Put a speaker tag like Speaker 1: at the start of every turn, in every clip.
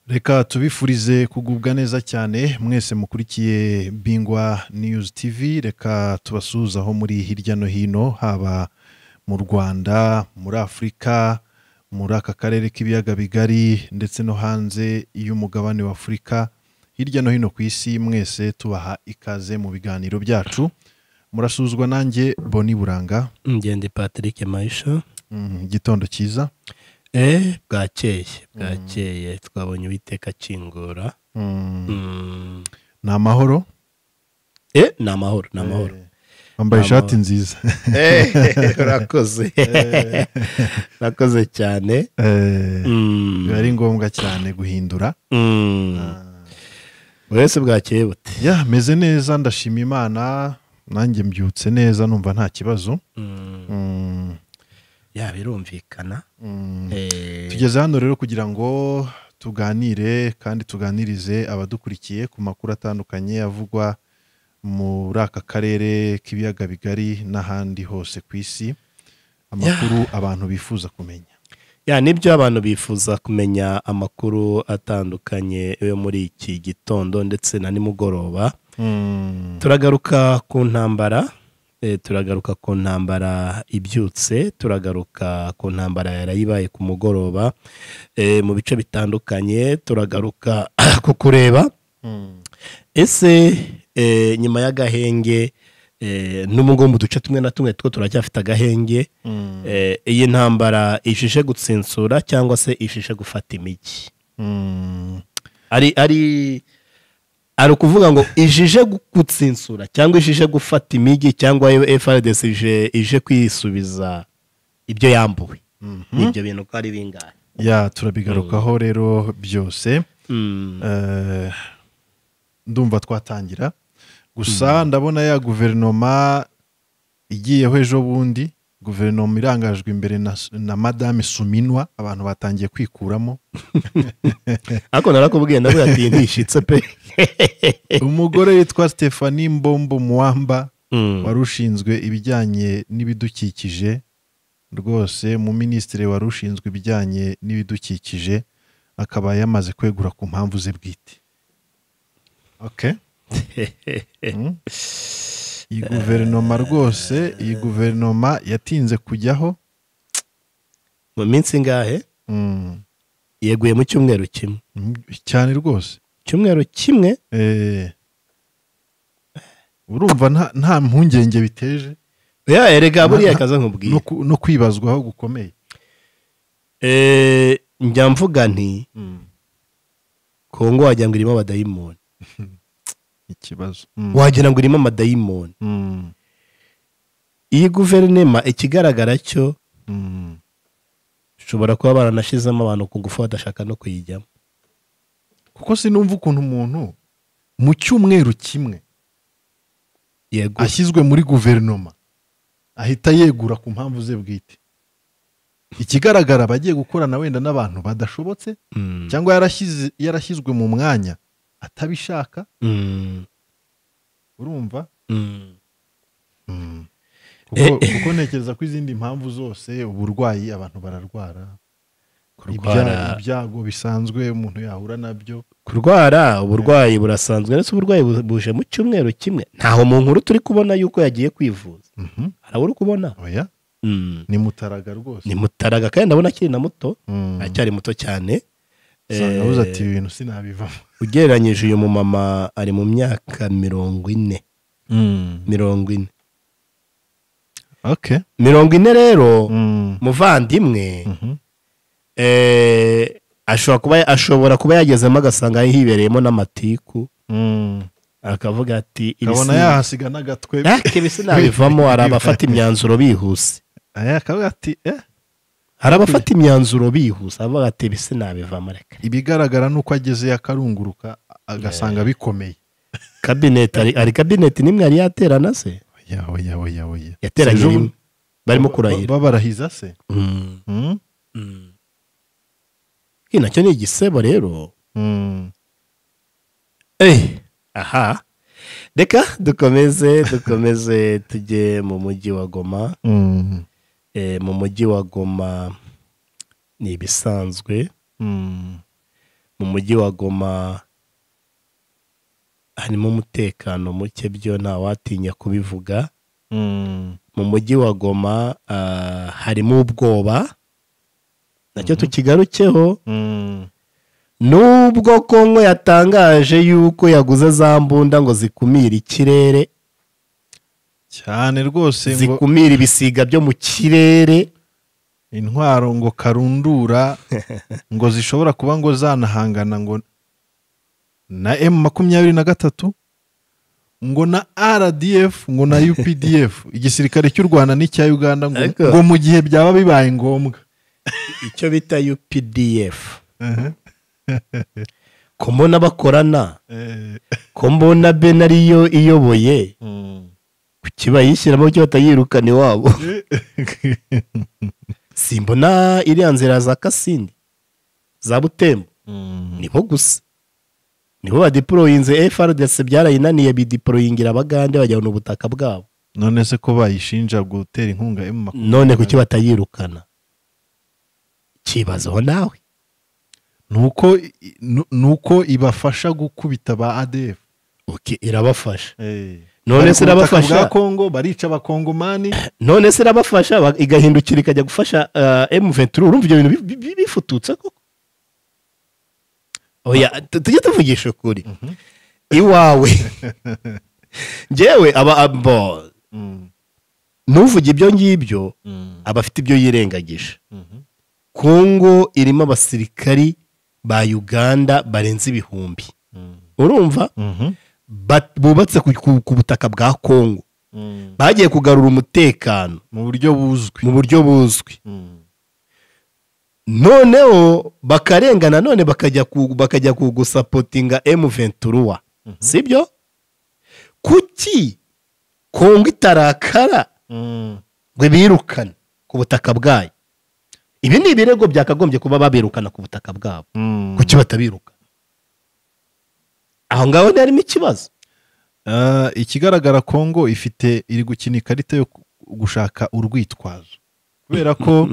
Speaker 1: reka tubifurize kugubwa neza cyane mwese mukurikiye bingwa niyuzi tivi reka tubasuhuze aho muri hirya no hino haba mu rwanda muri afurika muri aka karere k'ibiyaga bigari ndetse no hanze y'umugabane wa afurika hirya no hino ku isi mwese tubaha ikaze mu biganiro byacu murasuzwa nanjye boni buranga
Speaker 2: ngende patrick mayisha
Speaker 1: mm, igitondo cyiza
Speaker 2: eee bwakeye bwakeye twabonye uwiteka akingura
Speaker 1: Mm,
Speaker 2: Mm.
Speaker 1: ni amahoro
Speaker 2: Eh, ni amahoro ni amahoro
Speaker 1: Eh, wambaye
Speaker 2: Ni
Speaker 1: ishati
Speaker 2: amahoro.
Speaker 1: nziza
Speaker 2: Eh, urakoze urakoze cyane
Speaker 1: Eh,
Speaker 2: Mm.
Speaker 1: biba ari ngombwa cyane guhindura
Speaker 2: Mm. buretse bwakeye bute
Speaker 1: ya meze neza ndashima imana nanjye mbyutse neza numva nta kibazo
Speaker 2: Mm.
Speaker 1: Mm,
Speaker 2: ya birumvikana
Speaker 1: mm.
Speaker 2: Eh,
Speaker 1: tugeze hano rero kugira ngo tuganire kandi tuganirize abadukurikiye ku makuru atandukanye avugwa muri aka karere k'ibiyaga bigari n'ahandi hose ku isi amakuru abantu bifuza kumenya
Speaker 2: ya nibyo abantu bifuza kumenya amakuru atandukanye yo muri iki gitondo ndetse na nimugoroba
Speaker 1: Mm,
Speaker 2: turagaruka ku ntambara eh, turagaruka ku ntambara ibyutse turagaruka ku ntambara yarayibaye ku mugoroba eh, mu bice bitandukanye turagaruka ku kureba
Speaker 1: mm,
Speaker 2: ese eh, nyuma y'agahenge eh, n'ubwo mu duce tumwe na tumwe two turacyafite agahenge
Speaker 1: mm,
Speaker 2: Eh, iyi ntambara ishije gutsinsura cyangwa se ishije gufata imijyi
Speaker 1: mm.
Speaker 2: ari ari ari ukuvuga ngo ijije gu- gutsinsura cyangwa ijije gufata imijyi cyangwa FRDC ije ije kwisubiza ibyo yambuwe ibyo bintu uko ari bingahe
Speaker 1: ya turabigarukaho rero byose
Speaker 2: Mm.
Speaker 1: Eh, ndumva twatangira gusa ndabona ya guverinoma igiyeho ejo bundi guverinoma irangajwe imbere na, na madame suminwa abantu batangiye kwikuramo
Speaker 2: ariko narakubwiye ndavuga ati iyi ntishitse pe
Speaker 1: umugore witwa stephanie mbombo muwamba
Speaker 2: Mm.
Speaker 1: wari ushinzwe ibijyanye n'ibidukikije rwose mu minisitiri wari ushinzwe ibijyanye n'ibidukikije akaba yamaze kwegura ku mpamvu ze bwite okay. Mm. iyi guverinoma rwose iyi guverinoma yatinze kujyaho
Speaker 2: mu minsi ingahe
Speaker 1: Mm.
Speaker 2: yeguye mu cyumweru kimwe
Speaker 1: Mm, cyane rwose
Speaker 2: cyumweru kimwe
Speaker 1: Eh. urumva nta- nta mpungenge biteje
Speaker 2: ya erega buriya kaza nkubwiye
Speaker 1: no ku- no kwibazwaho gukomeye
Speaker 2: Eh, njya mvuga nti kongo wagira ngo irimo abadayimoni
Speaker 1: ikibazo Mm.
Speaker 2: wagira ngo irimo amadayimoni
Speaker 1: Mm.
Speaker 2: iyi guverinema ikigaragara cyo
Speaker 1: Mm.
Speaker 2: ishobora kuba baranashyizemo abantu ku ngufu badashaka no kuyijyamo
Speaker 1: kuko sinumva ukuntu umuntu mu cyumweru kimwe
Speaker 2: yego
Speaker 1: ashyizwe muri guverinoma ahita yegura ku mpamvu ze bwite ikigaragara abagiye gukorana wenda n'abantu badashobotse
Speaker 2: Mm,
Speaker 1: cyangwa yarashyize- yarashyizwe mu mwanya atabishaka
Speaker 2: mm,
Speaker 1: urumva
Speaker 2: mm.
Speaker 1: kuko,
Speaker 2: Eh.
Speaker 1: kuko ntekereza ko izindi mpamvu zose uburwayi abantu bararwara Ibya-
Speaker 2: kurwara
Speaker 1: ibyago bisanzwe umuntu yahura nabyo
Speaker 2: kurwara uburwayi burasanzwe ndetse uburwayi bu- buje mu cyumweru kimwe ntaho mu nkuru turi kubona yuko yagiye kwivuza
Speaker 1: Mhm.
Speaker 2: hari uri kubona
Speaker 1: oya
Speaker 2: Mm.
Speaker 1: ni mutaraga rwose
Speaker 2: ni mutaraga kandi ndabona akiri na muto
Speaker 1: Mm.
Speaker 2: aracyari muto cyane
Speaker 1: Usanga
Speaker 2: Eh,
Speaker 1: abuze ati ibi bintu sinabivamo
Speaker 2: ugereranyije uyu mumama ari mu myaka mirongo ine mirongo ine
Speaker 1: okay
Speaker 2: mirongo ine rero
Speaker 1: Mm.
Speaker 2: muvandimwe
Speaker 1: Mhm.
Speaker 2: eh, ashobora kuba ashobora kuba yagezemo agasanga hibereyemo n'amatiku
Speaker 1: Mm.
Speaker 2: akavuga ati "Ibi
Speaker 1: kabona
Speaker 2: si-
Speaker 1: yahasiga n'agatwe
Speaker 2: Yak, ibi sinabivamo hari abafata imyanzuro bihuse
Speaker 1: Eh, akavuga ati eh,
Speaker 2: hari abafata imyanzuro bihuse avuga ati ibi sinabivamo reka
Speaker 1: ibigaragara ni uko ageze yakarunguruka agasanga bikomeye
Speaker 2: kabineti ari- hari kabineti n'imwe yari yaterana se
Speaker 1: oya oya oya oya
Speaker 2: yateranye
Speaker 1: Sejo-
Speaker 2: rimwe barimo
Speaker 1: Ba-
Speaker 2: kurahira
Speaker 1: ba- babarahiza se
Speaker 2: Mm.
Speaker 1: Mm?
Speaker 2: Iki nacyo ni igisebo rero
Speaker 1: Mm.
Speaker 2: Eh, aha reka dukomeze dukomeze tujye mu mujyi wa goma
Speaker 1: Mm.
Speaker 2: Eh, mu mujyi wa goma ni ibisanzwe
Speaker 1: Mm.
Speaker 2: mu mujyi wa goma harimo umutekano muke byo ntawatinya kubivuga mu mujyi wa goma ah, harimo ubwoba nacyo tukigarukeho nubwo kongo yatangaje yuko yaguze za mbunda ngo zikumire ikirere
Speaker 1: cyane rwose ngo
Speaker 2: zikumira ibisiga byo mu kirere
Speaker 1: intwaro ngo karundura ngo zishobora kuba ngo zanahangana ngo na emu makumyabiri na gatatu ngo na rdf ngo na updf igisirikare cy'u rwanda n'icya uganda ngo,
Speaker 2: Ego.
Speaker 1: ngo mu gihe byaba bibaye ngombwa
Speaker 2: icyo bita updf ko mbona bakorana
Speaker 1: Eh,
Speaker 2: ko mbona ben ariyo iyoboye
Speaker 1: mm.
Speaker 2: ku kibayishyiramo cyo batayirukana iwabo simbona iriya nzira za kasindi za butembo
Speaker 1: Mm.
Speaker 2: nibo gusa nibo badiporoyinze frdc byarayinaniye bidiporoyingira abagande bajyana ubutaka bwabo
Speaker 1: none se ko bayishinja gutera inkunga emu makumyabiri
Speaker 2: none kuki batayirukana kibazaho nawe
Speaker 1: nuko i- nu- nuko ibafasha gukubita ba ADF
Speaker 2: Ok, irabafasha
Speaker 1: Eh.
Speaker 2: None
Speaker 1: Bari ku butaka
Speaker 2: se irabafasha?
Speaker 1: bwa Kongo barica abakongomani
Speaker 2: none se irabafasha ba- igahindukira ikajya gufasha emu venturi urumva ibyo bintu bi- bi- bi- bifututse koko oya tu- tujye tuvugisha ukuri iwawe njyewe aba abo
Speaker 1: Mm,
Speaker 2: nuvuga ibyo ngibyo
Speaker 1: mm,
Speaker 2: aba afite ibyo yirengagije
Speaker 1: mhm.
Speaker 2: kongo irimo abasirikari ba uganda barenze ibihumbi
Speaker 1: Mm,
Speaker 2: urumva
Speaker 1: mhm.
Speaker 2: Ba- bubatse ku- ku ku butaka bwa kongo
Speaker 1: Mm.
Speaker 2: bagiye kugarura umutekano
Speaker 1: mu buryo buzwi
Speaker 2: mu buryo buzwi
Speaker 1: Mm,
Speaker 2: noneho bakarenga nanone bakajya ku- bakajya kugusapotinga emu venturuwa
Speaker 1: Mhm.
Speaker 2: sibyo kuki kongo itarakara
Speaker 1: mm.
Speaker 2: ngo birukane ku butaka bwayo ibi ni ibirego byakagombye kuba babirukana ku butaka bwabo
Speaker 1: Mm.
Speaker 2: kuki batabiruka aho ngaho ntiharimo ikibazo
Speaker 1: Ah, ikigaragara Kongo ifite iri gukina ikarita yo ku- gushaka urwitwazo kubera ko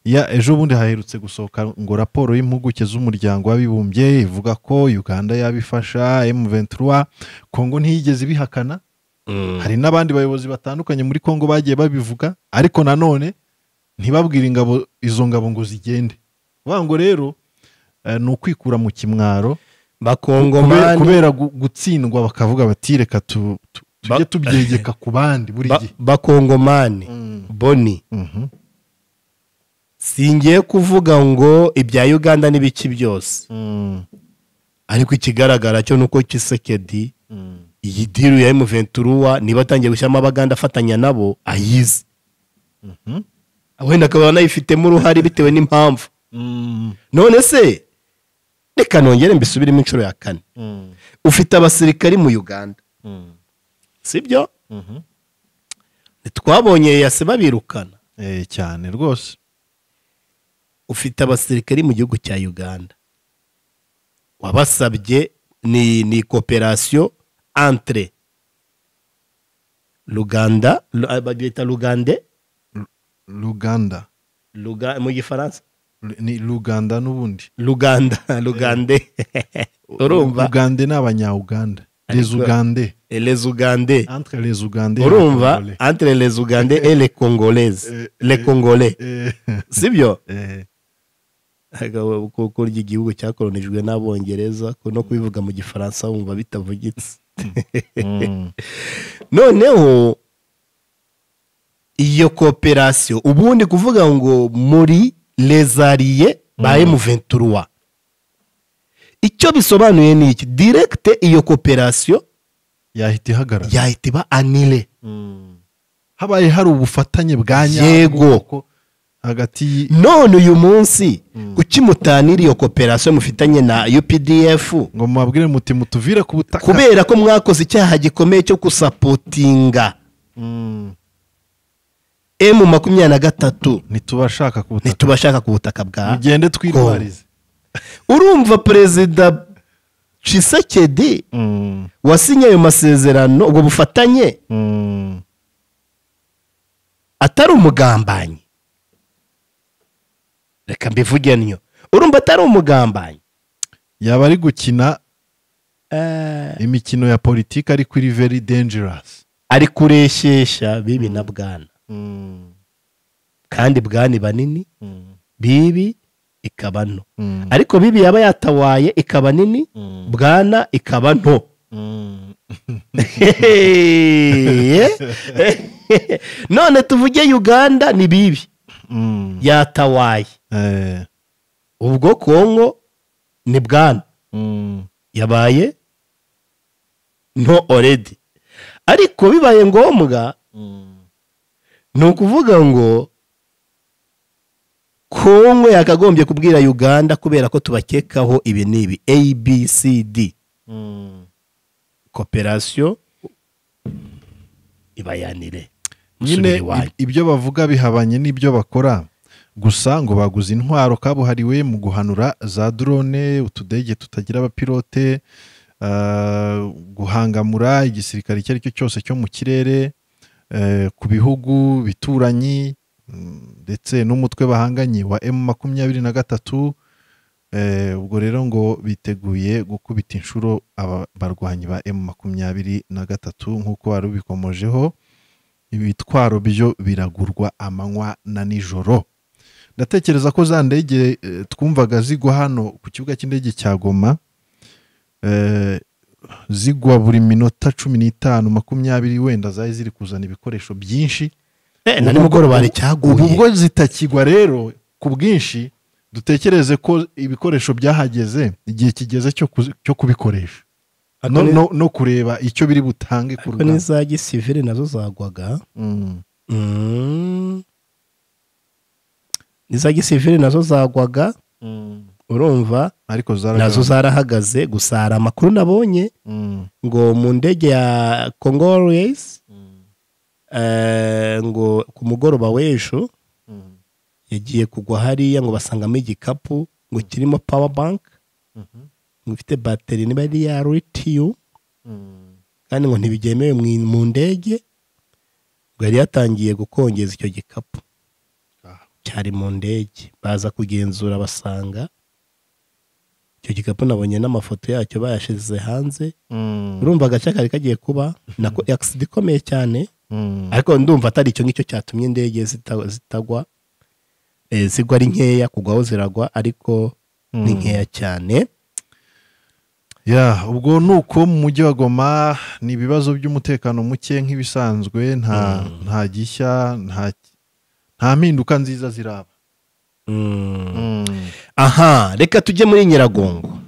Speaker 1: ya ejo bundi haherutse gusohoka ngo raporo y'impuguke z'umuryango w'abibumbye ivuga ko Uganda yabifasha M23 Kongo ntiyigeze ibihakana hari n'abandi bayobozi batandukanye muri Kongo bagiye babivuga ariko nanone ntibabwire ingabo izo ngabo ngo zigende vuga ngo rero eh, ni ukwikura mu kimwaro kubera,
Speaker 2: bakongomani
Speaker 1: kubera gu- gutsindwa bakavuga bati reka tu, tu, tujye
Speaker 2: Ba-
Speaker 1: tubyegeka ku bandi buri
Speaker 2: ba-
Speaker 1: gihe
Speaker 2: bakongomani
Speaker 1: Mm,
Speaker 2: boni
Speaker 1: mhm,
Speaker 2: singiye kuvuga ngo ibya uganda n'ibiki byose
Speaker 1: mm,
Speaker 2: ariko ikigaragara cyo ni uko kisekedi
Speaker 1: mm,
Speaker 2: iyi diru ya emuventuruwa niba atangiye gushyiramo abaganda afatanya nabo ayizi
Speaker 1: mhm,
Speaker 2: wenda akaba anayifitemo uruhare bitewe n'impamvu
Speaker 1: mm,
Speaker 2: none se reka nongere mbisubiremo inshuro ya kane
Speaker 1: mm,
Speaker 2: ufite abasirikari mu uganda
Speaker 1: mm,
Speaker 2: sibyo
Speaker 1: mhm.
Speaker 2: ntitwabonye yase babirukana
Speaker 1: Eh, cyane rwose
Speaker 2: ufite abasirikari mu gihugu cya uganda wabasabye ni ni koperasiyo entre ruganda Ru- ah, babyita rugande
Speaker 1: ruganda
Speaker 2: Ruga- mu gifaransa
Speaker 1: Ru- ni ruganda n'ubundi
Speaker 2: ruganda rugande urumva
Speaker 1: ugande ni abanyauganda les
Speaker 2: Ariko-
Speaker 1: ugande
Speaker 2: les ugande
Speaker 1: entre les ugande
Speaker 2: urumva entre les ugande et les congolaises
Speaker 1: Eh,
Speaker 2: les congolais sibyo
Speaker 1: eh,
Speaker 2: Agabo, ku- kurya igihugu cyakoronijwe n'abongereza ku- no kubivuga mu gifaransa wumva bitavugitse
Speaker 1: mm,
Speaker 2: noneho iyo kooperasiyo ubundi kuvuga ngo muri lezariye ba emu venturuwa icyo bisobanuye ni iki direkite iyo kooperasiyo
Speaker 1: yahita ihagarara
Speaker 2: yahita iba anile
Speaker 1: Mm. habaye hari ubufatanye bwa
Speaker 2: Yego.
Speaker 1: nyabwo hagati y-
Speaker 2: none uyu munsi kuki mutanira iyo kooperasiyo mufitanye na updf
Speaker 1: ngo mubabwire muti mutuvire ku butaka
Speaker 2: kubera ko mwakoze icyaha gikomeye cyo gusapotinga
Speaker 1: Mm.
Speaker 2: emu makumyabiri na gatatu
Speaker 1: ntitubashaka ku butaka
Speaker 2: ntitubashaka ku butaka bwa
Speaker 1: mugende twirwarize
Speaker 2: urumva perezida Tshisekedi
Speaker 1: Mm.
Speaker 2: wasinye ayo masezerano ubwo bufatanye
Speaker 1: Mm.
Speaker 2: atari umugambanyi reka mbivuge ntyo urumva atari umugambanyi
Speaker 1: yaba ari gukina
Speaker 2: Eh,
Speaker 1: imikino ya politiki ariko iri very dangerous
Speaker 2: ari kureshyeshya bibi na bwana kandi bwani banini bibi ikaba nto ariko bibi yaba yatawaye ikaba nini bwana ikaba nto Hehe. none tuvuge uganda ni bibi yatawaye
Speaker 1: Eh,
Speaker 2: ubwo kongo ni bwana yabaye nto oredi ariko bibaye ngombwa ni ukuvuga ngo kongo yakagombye kubwira uganda kubera ko tubakekaho ibi n'ibi abcd koperasiyo ibayanire
Speaker 1: nyine
Speaker 2: musubire iwanyu.
Speaker 1: ib- ibyo bavuga bihabanye n'ibyo bakora gusa ngo baguze intwaro kabuhariwe mu guhanura za drone utudege tutagira abapilote ah, guhangamura igisirikare icyo ari cyo cyose cyo mu kirere eh, ku bihugu bituranyi mm, ndetse n'umutwe bahanganye wa M makumyabiri na gatatu Eh, ubwo rero ngo biteguye gukubita inshuro aba barwanyi ba M makumyabiri na gatatu nk'uko wari ubikomojeho ibitwaro byo biragurwa amanywa na nijoro ndatekereza ko za ndege eh, twumvaga zigwa hano ku kibuga cy'indege cya goma eh, zigwa buri minota cumi n'itanu makumyabiri wenda zari ziri kuzana ibikoresho byinshi
Speaker 2: Eh, na nimugoroba hari
Speaker 1: ubu
Speaker 2: icyaguye
Speaker 1: ubwo zitakigwa rero ku bwinshi dutekereze ko ibikoresho byahageze igihe kigeze cyo kuzi- cyo kubikoresha no,
Speaker 2: ni-
Speaker 1: no, no kureba icyo biri butange ku
Speaker 2: ariko
Speaker 1: rugamba
Speaker 2: n'iza gisivire nazo zagwaga
Speaker 1: Mm,
Speaker 2: Mm. n'iza gisivire nazo zagwaga urumva
Speaker 1: ariko zaragaruka.
Speaker 2: nazo zarahagaze gusa hari amakuru nabonye
Speaker 1: Mm,
Speaker 2: ngo mu ndege ya congolese
Speaker 1: mm,
Speaker 2: ngo ku mugoroba w'ejo
Speaker 1: mm,
Speaker 2: yagiye kugwa hariya ngo basangamo igikapu ngo kirimo power bank
Speaker 1: mhm,
Speaker 2: ngo ifite bateri niba ari iya lithium
Speaker 1: mm.
Speaker 2: kandi ngo ntibyemewe mu- mu ndege ngo yari yatangiye gukongeza icyo gikapu
Speaker 1: Ah.
Speaker 2: cyari mu ndege baza kugenzura basanga icyo gikapu nabonye n'amafoto yacyo bayashyize hanze
Speaker 1: Mm,
Speaker 2: urumva agace kari kagiye kuba nako agisida ikomeye cyane
Speaker 1: mm,
Speaker 2: ariko ndumva atari icyo ngicyo cyatumye indege zita- zitagwa Eh, zigwa ari nkeya kugwaho ziragwa ariko ni
Speaker 1: mm.
Speaker 2: nkeya cyane
Speaker 1: ya ubwo ni uko mu mujyi wa goma ni ibibazo by'umutekano muke nk'ibisanzwe nta nta gishya nta nta mpinduka nziza ziraba
Speaker 2: Mm.
Speaker 1: Mm,
Speaker 2: aha reka tujye muri nyiragongo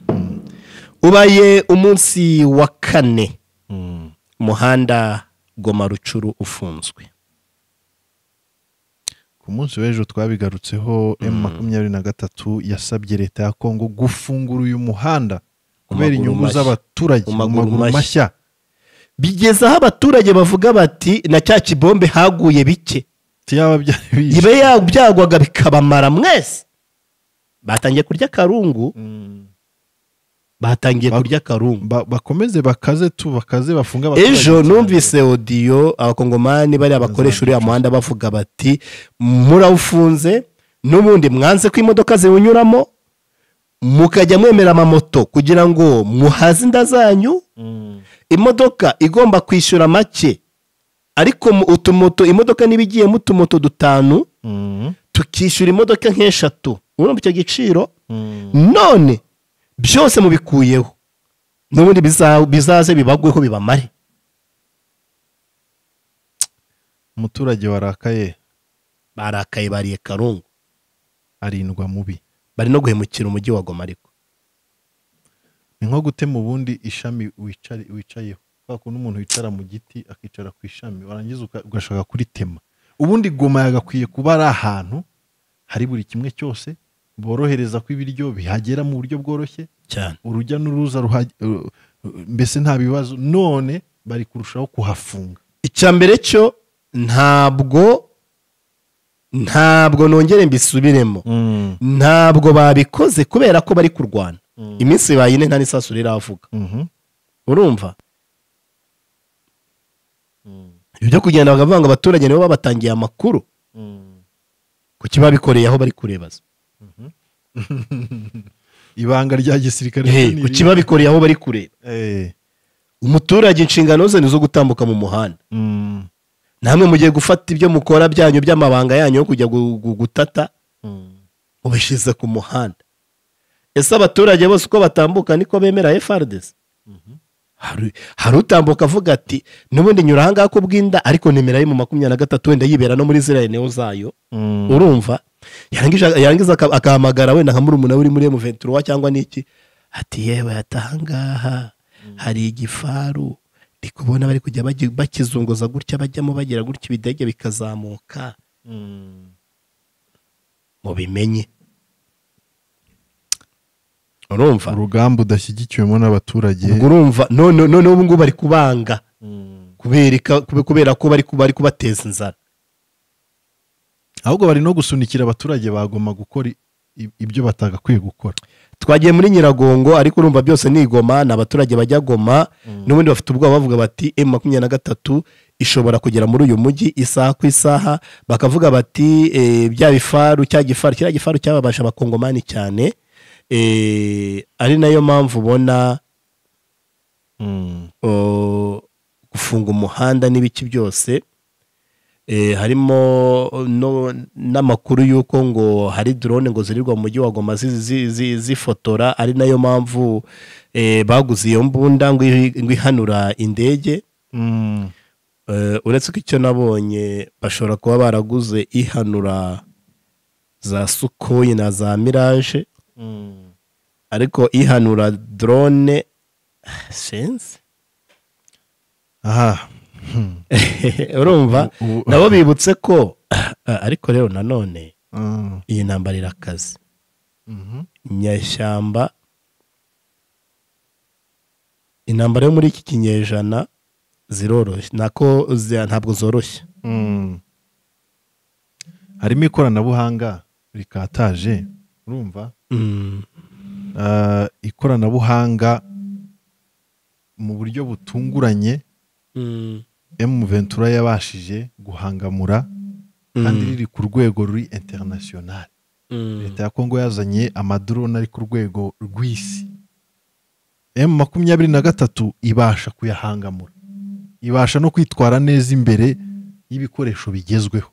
Speaker 2: ubaye umunsi wa kane
Speaker 1: mm.
Speaker 2: umuhanda goma rucuru ufunzwe
Speaker 1: ku munsi w'ejo twabigarutseho m makumyabiri na gatatu yasabye leta ya kongo gufungura uyu muhanda kubera
Speaker 2: maguru
Speaker 1: inyungu
Speaker 2: mashya.
Speaker 1: z'abaturage
Speaker 2: Mu
Speaker 1: mu
Speaker 2: maguru
Speaker 1: maguru
Speaker 2: mashya.
Speaker 1: mashya
Speaker 2: bigeze aho abaturage bavuga bati na cya kibombe haguye bike
Speaker 1: byaba byari bije
Speaker 2: ibe ya- byagwaga bikabamara mwese batangiye kurya akarungu
Speaker 1: Mm.
Speaker 2: batangiye
Speaker 1: Ba-
Speaker 2: kurya akarungu
Speaker 1: Ba- bakomeze bakaze tu bakaze bafunge abaturage
Speaker 2: ejo
Speaker 1: cyane.
Speaker 2: numvise odiyo abakongomani bariya bakoresha uriya muhanda bavuga bati murawufunze n'ubundi mwanze ko imodoka ziwunyuramo mukajya mwemera amamoto kugira ngo muhaze inda zanyu
Speaker 1: Mm,
Speaker 2: imodoka igomba kwishyura make ariko mu- utumoto imodoka niba igiyemo utumoto dutanu
Speaker 1: mm,
Speaker 2: tukishyura imodoka nk'eshatu urumva icyo giciro
Speaker 1: mm,
Speaker 2: none byose mubikuyeho n'ubundi biza- bizaze bibagweho bibamare
Speaker 1: umuturage warakaye
Speaker 2: barakaye bariye karungu
Speaker 1: arindwa mubi
Speaker 2: bari no guhemukira umujyi wa goma ariko
Speaker 1: ni nko gutema ubundi ishami wicare- wicayeho kwa kuntu umuntu wicara mu giti akicara ku ishami warangiza uka- ugashaka kuritema ubundi goma yagakwiye kuba ari ahantu hari buri kimwe cyose borohereza ko ibiryo bihagera mu buryo bworoshye
Speaker 2: cyane
Speaker 1: urujya n'uruza ruha- uh, uh, mbese nta bibazo none bari kurushaho kuhafunga
Speaker 2: icya mbere cyo ntabwo ntabwo nongere mbisubiremo ntabwo babikoze kubera ko bari kurwana iminsi ibaye ine nta n'isasu riravuga
Speaker 1: Mhm.
Speaker 2: urumva ibyo kugenda bakavuga ngo abaturage nibo babatangiye amakuru kuki babikoreye aho bari kurebaza
Speaker 1: ibanga rya gisirikare
Speaker 2: Eh,
Speaker 1: ni
Speaker 2: ku
Speaker 1: iri.
Speaker 2: kibabikoreye aho bari kureba
Speaker 1: Eh,
Speaker 2: umuturage inshingano ze ni izo gutambuka mu muhanda
Speaker 1: mm,
Speaker 2: namwe mugiye gufata ibyo mukora byanyu by'amabanga yanyu yo kujya gu- gu- gutata
Speaker 1: mm.
Speaker 2: mubishyize ku muhanda ese abaturage bose uko batambuka niko bemera FRDC Hari- hari utambuka avuga ati n'ubundi nyura ahangaha ku bw'inda ariko nimero ye mu makumyabiri na gatatu wenda yibera no muri ziriya neo zayo
Speaker 1: Mm.
Speaker 2: urumva yarangiza yarangiza aka- akahamagara wenda nka murumuna we uri muri emuventura cyangwa n'iki ati yewe atahangaha hari igifaru ndi kubona bari kujya bagi- bakizunguza gutya bajyamo bagira gutya ibidege bikazamuka
Speaker 1: Mm.
Speaker 2: mubimenye urumva
Speaker 1: urugamba udashyigikiwemo n'abaturage
Speaker 2: ubwo urumva none none ubu ngubu bari kubanga
Speaker 1: Mm.
Speaker 2: kubereka kube- kubera ko bari ku- bari kubateza inzara
Speaker 1: ahubwo bari no gusunikira abaturage bagomba gukora i- i- ibyo batagakwiye gukora
Speaker 2: twagiye muri nyiragongo ariko urumva byose ni igoma ni abaturage bajya goma n'ubundi bafite ubwoba bavuga bati emu makumyabiri na gatatu ishobora kugera muri uyu mujyi isaha ku isaha bakavuga bati eh, bya bifaru cya gifaru kiriya gifaru cyababasha abakongomani cyane eh, ari nayo mpamvu ubona o, gufunga umuhanda n'ibiki byose e, harimo no- n'amakuru y'uko ngo hari drone ngo zirirwa mu mujyi wa Goma zi- zi- zi- zifotora ari nayo mpamvu e, baguze iyo mbunda ngo ihi- ngo ihanura indege
Speaker 1: Mm.
Speaker 2: Eh, uretse ko icyo nabonye bashobora kuba baraguze ihanura za sukoyi na za mirage ariko ihanura drone sense
Speaker 1: aha
Speaker 2: urumva
Speaker 1: Ubu-
Speaker 2: nabo bibutse ko ariko rero nanone
Speaker 1: Mm.
Speaker 2: iyi ntambara irakaze
Speaker 1: Mhm.
Speaker 2: inyashyamba intambara yo muri iki kinyejana ziroroshye nako zi- ntabwo zoroshye
Speaker 1: Mm. harimo ikoranabuhanga rikataje urumva
Speaker 2: Mm,
Speaker 1: Ah, ikoranabuhanga mu buryo butunguranye
Speaker 2: mm,
Speaker 1: emu ventura yabashije guhangamura kandi riri ku rwego ruri interinasiyonari
Speaker 2: mm,
Speaker 1: leta ya kongo yazanye amadoroni ari ku rwego rw'isi emu makumyabiri na gatatu ibasha kuyahangamura ibasha no kwitwara neza imbere y'ibikoresho bigezweho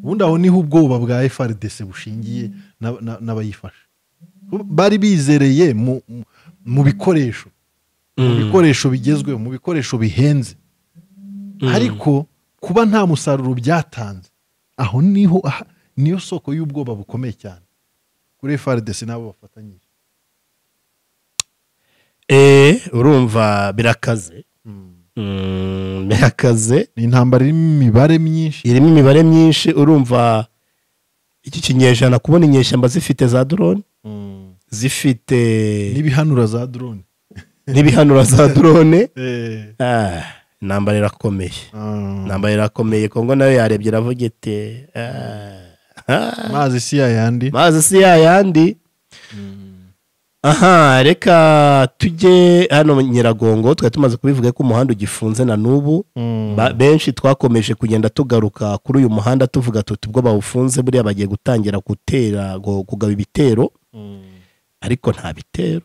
Speaker 1: ubundi aho niho ubwoba bwa frdc bushingiye n'ab- na- n'abayifasha bari bizereye mu, mu- mu bikoresho mu
Speaker 2: mm,
Speaker 1: bikoresho bigezweho mu bikoresho bihenze
Speaker 2: mm.
Speaker 1: ariko kuba nta musaruro byatanze aho niho aha- niyo soko y'ubwoba bukomeye cyane kuri frdc n'abo bafatanyije
Speaker 2: Eh, urumva birakaze Mm, birakaze
Speaker 1: ni intambara irimo imibare myinshi
Speaker 2: irimo imibare myinshi urumva iki kinyejana kubona inyeshyamba zifite za drone zifite
Speaker 1: n'ibihanura za drone
Speaker 2: n'ibihanura za drone
Speaker 1: Eh,
Speaker 2: Ah, intambara irakomeye
Speaker 1: ah,
Speaker 2: intambara irakomeye kongo nayo yarebye iravuga iti "Ah, ah,
Speaker 1: mazi si yayandi
Speaker 2: mazi si yayandi aha reka tujye hano nyiragongo twari tumaze kubivuga ko umuhanda ugifunze na n'ubu
Speaker 1: Mm.
Speaker 2: Ba- benshi twakomeje kugenda tugaruka kuri uyu muhanda tuvuga tuti ubwo bawufunze buriya bagiye gutangira gutera gu- kugaba ibitero ariko nta bitero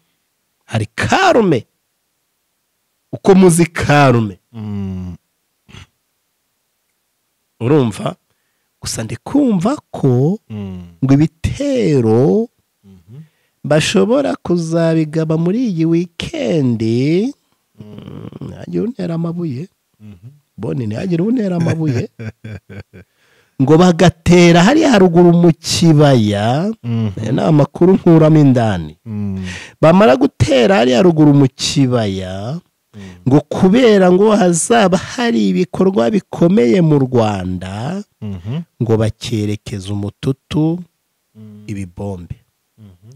Speaker 2: hari karume uko muzi karume
Speaker 1: Mm.
Speaker 2: urumva gusa ndi kumva ko
Speaker 1: Mm.
Speaker 2: ngo ibitero
Speaker 1: Mhm.
Speaker 2: bashobora kuzabigaba muri iyi wikendi Mm, ntihagire untera amabuye
Speaker 1: Mhm.
Speaker 2: boni ntihagire untera amabuye ngo bagatera hariya haruguru mu kibaya
Speaker 1: Mm.
Speaker 2: aya ni amakuru nkuramo indani
Speaker 1: Mm.
Speaker 2: bamara gutera hariya ruguru mu kibaya ngo kubera ngo hazaba hari ibikorwa bikomeye mu rwanda
Speaker 1: Mhm.
Speaker 2: ngo bakerekeze umututu
Speaker 1: Mm.
Speaker 2: ibibombe
Speaker 1: Mhm.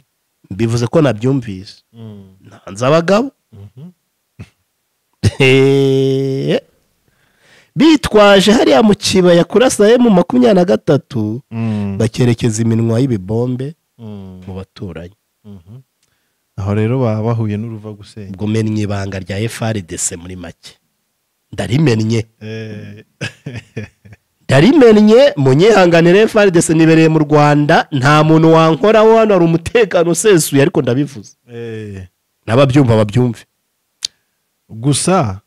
Speaker 2: bivuze ko nabyumvise
Speaker 1: Mm.
Speaker 2: ntanze abagabo
Speaker 1: Mhm.
Speaker 2: Hehe. bitwaje hariya mu kibaya kurasa mu makumyabiri na gatatu
Speaker 1: Mm.
Speaker 2: bakerekeza iminwa y'ibibombe
Speaker 1: Mm.
Speaker 2: mu baturanyi
Speaker 1: Mhm. aho rero baba bahuye n'uruva gusenya
Speaker 2: ubwo mennye ibanga rya FRDC muri make ndarimennye yarimennye munyihanganire faridese nibereye mu rwanda nta muntu wankoraho hano hari umutekano usesuye ariko ndabivuze
Speaker 1: Eh,
Speaker 2: n'ababyumva babyumve
Speaker 1: gusa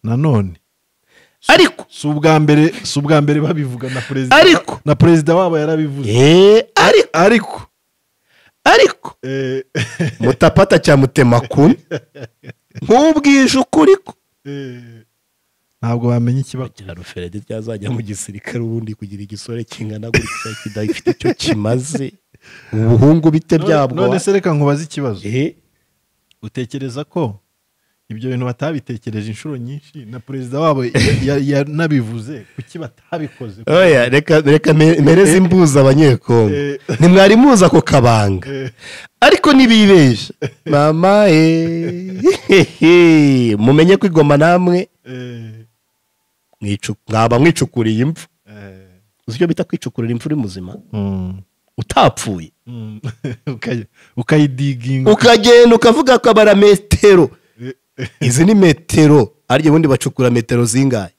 Speaker 1: nanone
Speaker 2: ariko
Speaker 1: si ubwa mbere si ubwa mbere babivuga na perezida
Speaker 2: Ariko-
Speaker 1: na perezida wabo yarabivuze
Speaker 2: eee ariko
Speaker 1: ariko
Speaker 2: ariko
Speaker 1: eh,
Speaker 2: mutapata cya mutemakuni nk'ubwije ukuri ko
Speaker 1: eh, ntabwo bamenya ikibazo
Speaker 2: kugira ruferedi ryazajya mu gisirikare ubundi kugira igisore kingana gutya kidafite icyo kimaze ubuhungu bite byabwo
Speaker 1: none se reka nkubaze ikibazo
Speaker 2: ehe
Speaker 1: utekereza ko ibyo bintu batabitekereje inshuro nyinshi na perezida wabo ya- ya- yanabivuze kuki batabikoze
Speaker 2: oya reka reka me- mpereze imbuza abanyekongo
Speaker 1: Eh.
Speaker 2: ntimwari muzi ako kabanga
Speaker 1: Eh.
Speaker 2: ariko ntibibeshya mama eee mumenye kwigoma namwe
Speaker 1: Eh,
Speaker 2: mwicu- mwaba mwicukuriye imfu
Speaker 1: eh,
Speaker 2: uzi icyo bita kwicukurira imfu uri muzima
Speaker 1: mm,
Speaker 2: utapfuye
Speaker 1: mm, ukayi- ukayidiginga
Speaker 2: ukagenda ukavuga ko abara metero
Speaker 1: Eh,
Speaker 2: izi ni metero ariko ubundi bacukura metero zingahe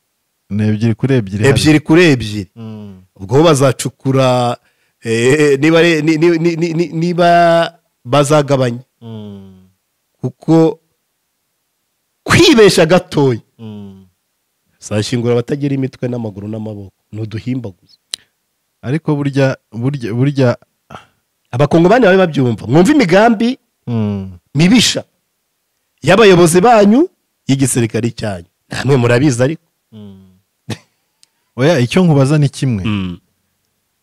Speaker 1: ni ebyiri kuri ebyiri hariya.
Speaker 2: ebyiri kuri ebyiri
Speaker 1: Mm,
Speaker 2: ubwo bo bazacukura eh, niba ari- ni- ni- ni- ni- ni- niba bazagabanya
Speaker 1: mm,
Speaker 2: kuko kwibesha gatoya
Speaker 1: mm.
Speaker 2: zashingura abatagira imitwe n'amaguru n'amaboko ni uduhimbaguzi
Speaker 1: ariko burya burya burya
Speaker 2: abakongo bane babe babyumva mwumva imigambi
Speaker 1: mm,
Speaker 2: mibisha y'abayobozi banyu y'igisirikare cyanyu namwe murabizi ariko
Speaker 1: mm. oya icyo nkubaza ni kimwe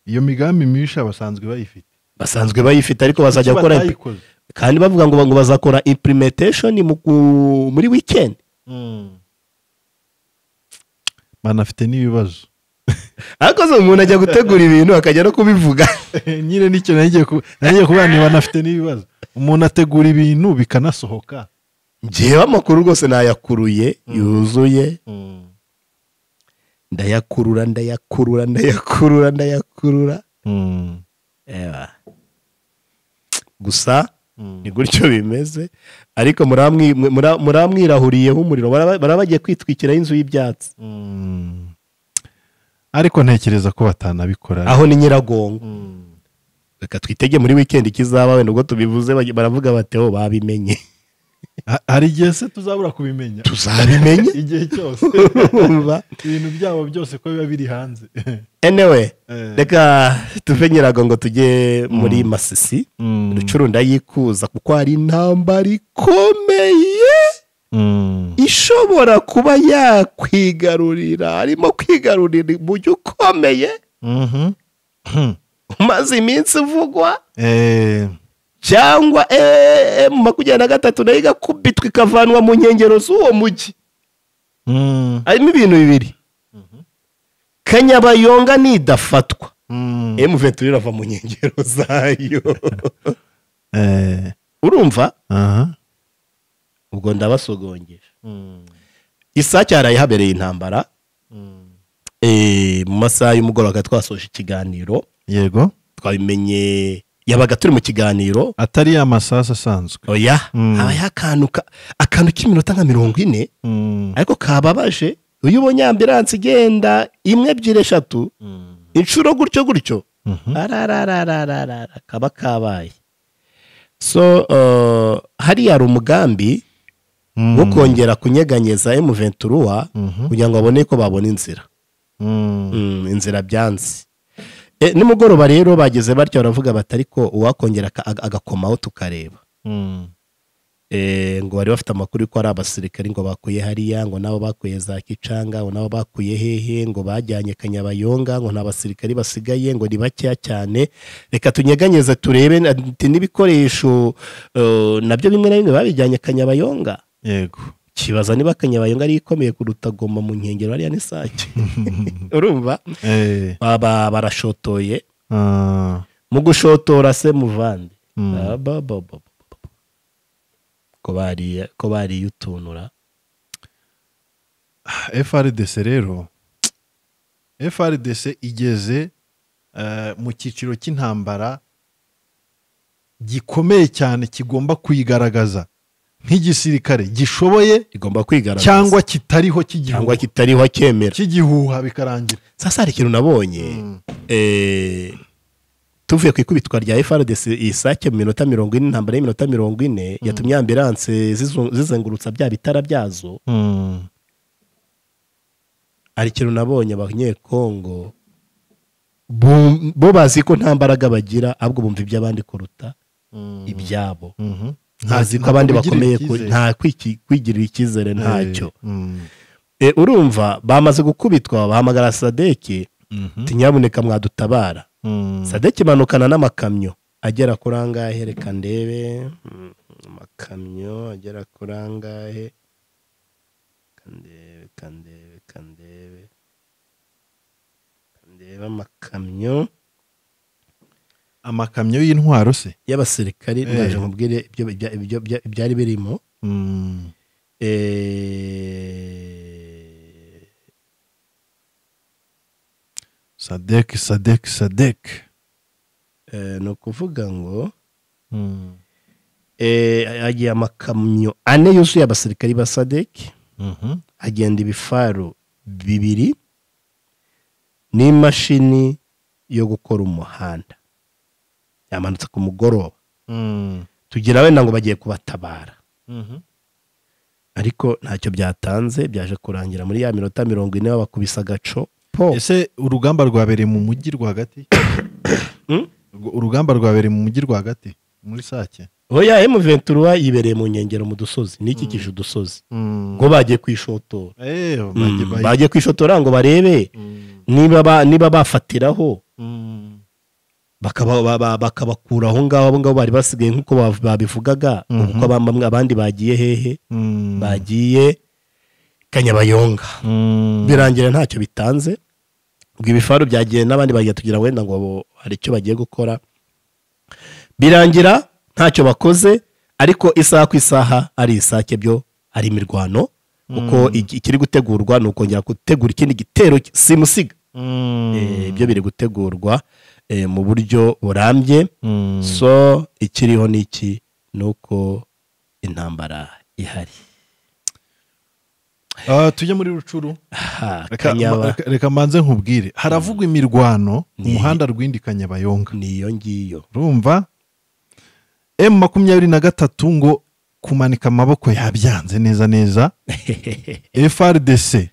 Speaker 1: iyo migambi mibisha basanzwe bayifite
Speaker 2: basanzwe bayifite ariko bazajya
Speaker 1: Kuki
Speaker 2: gukora
Speaker 1: batayikoze?
Speaker 2: kandi bavuga ngo ngo bazakora implementation mu ku- muri weekend
Speaker 1: Mm. banafite n'ibibazo
Speaker 2: ariko se umuntu ajya gutegura ibintu akajya no kubivuga
Speaker 1: nyine nicyo nagiye ku- nagiye kuvuga ni banafite n'ibibazo umuntu ategura ibintu bikanasohoka
Speaker 2: njyewe amakuru rwose nayakuruye yuzuye ndayakurura ndayakurura ndayakurura ndayakurura
Speaker 1: Mm.
Speaker 2: Eba. gusa ni gutyo bimeze ariko muramwi- mura- muramwirahuriyeho umuriro baraba baraba bagiye kwitwikiraho inzu y'ibyatsi
Speaker 1: Mm. ariko ntekereza ko batanabikora
Speaker 2: aho ni nyiragongo
Speaker 1: Mm.
Speaker 2: reka twitege muri wikendi ikizaba wenda ubwo tubivuze bagi- baravuga bati "Oh, babimenye
Speaker 1: Ha- hari igihe se tuzabura kubimenya
Speaker 2: tuzabimenye
Speaker 1: igihe cyose
Speaker 2: Urumva?
Speaker 1: ibintu byabo byose ko biba biri hanze
Speaker 2: anyway
Speaker 1: Eh.
Speaker 2: reka tuve nyiragongo tujye muri masisi
Speaker 1: Mm.
Speaker 2: rucurunda yikuza kuko hari intambara ikomeye
Speaker 1: Mm.
Speaker 2: ishobora kuba yakwigarurira arimo kwigarurira umujyi ukomeye
Speaker 1: Mhm. Hmm.
Speaker 2: umaze iminsi uvugwa
Speaker 1: Eh,
Speaker 2: cyangwa eee mu makumyabiri na gatatu nayo igakubitwa ikavanwa mu nkengero z'uwo mujyi
Speaker 1: mm.
Speaker 2: harimo ibintu bibiri kanyabayonga nidafatwa
Speaker 1: Mm.
Speaker 2: emu ventura irava mu nkengero zayo
Speaker 1: Eh,
Speaker 2: urumva
Speaker 1: aha.
Speaker 2: ubwo ndabasogongesha
Speaker 1: Mm.
Speaker 2: isake yarayihabereye intambara
Speaker 1: Mm.
Speaker 2: eh, mu masaha y'umugoroba twasoje ikiganiro
Speaker 1: yego
Speaker 2: twabimenye yabaga turi mu kiganiro
Speaker 1: atari ya masasu asanzwe
Speaker 2: oya
Speaker 1: Mm.
Speaker 2: habaye akantu ka- akantu k'iminota nka mirongo ine
Speaker 1: Mm.
Speaker 2: ariko kababaje iyo ubonye ambiranse igenda imwe ebyiri eshatu
Speaker 1: Mm.
Speaker 2: inshuro gutyo gutyo
Speaker 1: Mhm.
Speaker 2: ararararararara kaba kabaye so eh, hariya hari umugambi
Speaker 1: Mm.
Speaker 2: wo kongera kunyeganyeza emuventuruwa
Speaker 1: Mhm.
Speaker 2: kugira ngo babone ko babona inzira
Speaker 1: Mm.
Speaker 2: Mm, inzira byanze Eh, nimugoroba rero bageze batyo baravuga bati ariko uwakongera aka- aga- agakomaho tukareba
Speaker 1: Mm.
Speaker 2: Eh, ngo bari bafite amakuru ko ari abasirikari ngo bakuye hariya ngo nabo bakuye za kicanga ngo nabo bakuye hehe ngo bajyanye kanyabayonga ngo nta basirikari basigaye ngo ni bakeya cyane reka tunyeganyeze turebe na- ati n'ibikoresho eh, nabyo bimwe na bimwe babijyanye kanyabayonga
Speaker 1: yego
Speaker 2: kibaza niba kanyabayonga ari ikomeye kuruta goma mu nkengero hariya n'isake urumva
Speaker 1: Eh,
Speaker 2: baba barashotoye
Speaker 1: ah.
Speaker 2: mu gushotora se muvande
Speaker 1: Mm.
Speaker 2: Ah, ba, ba, ba, ba, ba. ko bariye ko bariye utunura
Speaker 1: frdc rero frdc igeze eh, mu cyiciro cy'intambara gikomeye cyane kigomba kuyigaragaza nk'igisirikare gishoboye
Speaker 2: igomba kwigaragaza
Speaker 1: cyangwa kitariho
Speaker 2: cyangwa
Speaker 1: cy'igihugu
Speaker 2: kitariho akemera
Speaker 1: cy'igihuha bikarangira
Speaker 2: sasa hari ikintu nabonye eh, tuvuye ku ikubitwa rya frdc isake mu minota mirongo ine intambara y'iminota mirongo ine yatumye ambiranse zizu- zizengurutsa bya bitara byazo hari ikintu nabonye abanyekongo bum- bo bazi ko nta mbaraga bagira ahubwo bumva iby'abandi kuruta ibyabo ntazi ko abandi bakomeye ku- nta kwiki- kwigirira icyizere ntacyo Eh, urumva bamaze gukubitwa bahamagara sadeki ati nyabuneka mwadutabara sadeki imanukana n'amakamyo agera kuri angahe reka ndebe Mm, amakamyo agera kuri angahe Reka ndebe reka ndebe reka ndebe Reka ndebe amakamyo
Speaker 1: amakamyo y'intwaro se
Speaker 2: y'abasirikari
Speaker 1: Eh.
Speaker 2: ndaje nkubwire ibyo ibya- ibyo- ibya- ibyari birimo Eh,
Speaker 1: sadek sadek sadek
Speaker 2: eh, ni ukuvuga ngo eh, hagiye amakamyo ane yuzuye abasirikari ba sadeki hagenda ibifaru bibiri n'imashini yo gukora umuhanda yamanutse ku mugoroba tugira wenda ngo bagiye kubatabara ariko ntacyo byatanze byaje kurangira muri ya minota mirongo ine babakubisa agaco po
Speaker 1: ese urugamba rwabereye mu mujyi rwagati
Speaker 2: Hmm?
Speaker 1: Urwo- urugamba rwabereye mu mujyi rwagati muri sake
Speaker 2: oya emuventura yibereye mu nkengero mu dusozi n'ikikije udusozi ngo bagiye kwishotora
Speaker 1: Eh,
Speaker 2: Mm,
Speaker 1: bagiye- bagiye-
Speaker 2: bagiye kwishotora ngo barebe
Speaker 1: Mm,
Speaker 2: niba ba- niba bafatiraho
Speaker 1: mm,
Speaker 2: bakaba- ba- ba- bakabakura aho ngaho abo ngabo bari basigaye nk'uko bav- babivugaga
Speaker 1: Mhm.
Speaker 2: uko bamwe abandi bagiye hehe
Speaker 1: mm,
Speaker 2: bagiye kanyabayonga
Speaker 1: mm.
Speaker 2: birangira ntacyo bitanze ubwo ibifaru byagiye n'abandi bagiye tugira wenda ngo bo- hari icyo bagiye gukora birangira ntacyo bakoze ariko isaha ku isaha ari isake byo ari imirwano kuko iki- ikiri gutegurwa ni ukongera gutegura ikindi gitero simusiga
Speaker 1: Mm,
Speaker 2: Eh, ibyo biri gutegurwa eh, mu buryo burambye
Speaker 1: mm.
Speaker 2: so ikiriho ni iki ni uko intambara ihari
Speaker 1: Ah, tujye muri rucuru
Speaker 2: Aha,
Speaker 1: Reka-
Speaker 2: Kanyaba-
Speaker 1: reka- reka manze nkubwire haravugwa imirwano umuhanda rw'indi kanyabayonga
Speaker 2: niyo ngiyo
Speaker 1: urumva emu makumyabiri na gatatu ngo kumanika amaboko yabyanze neza neza frdc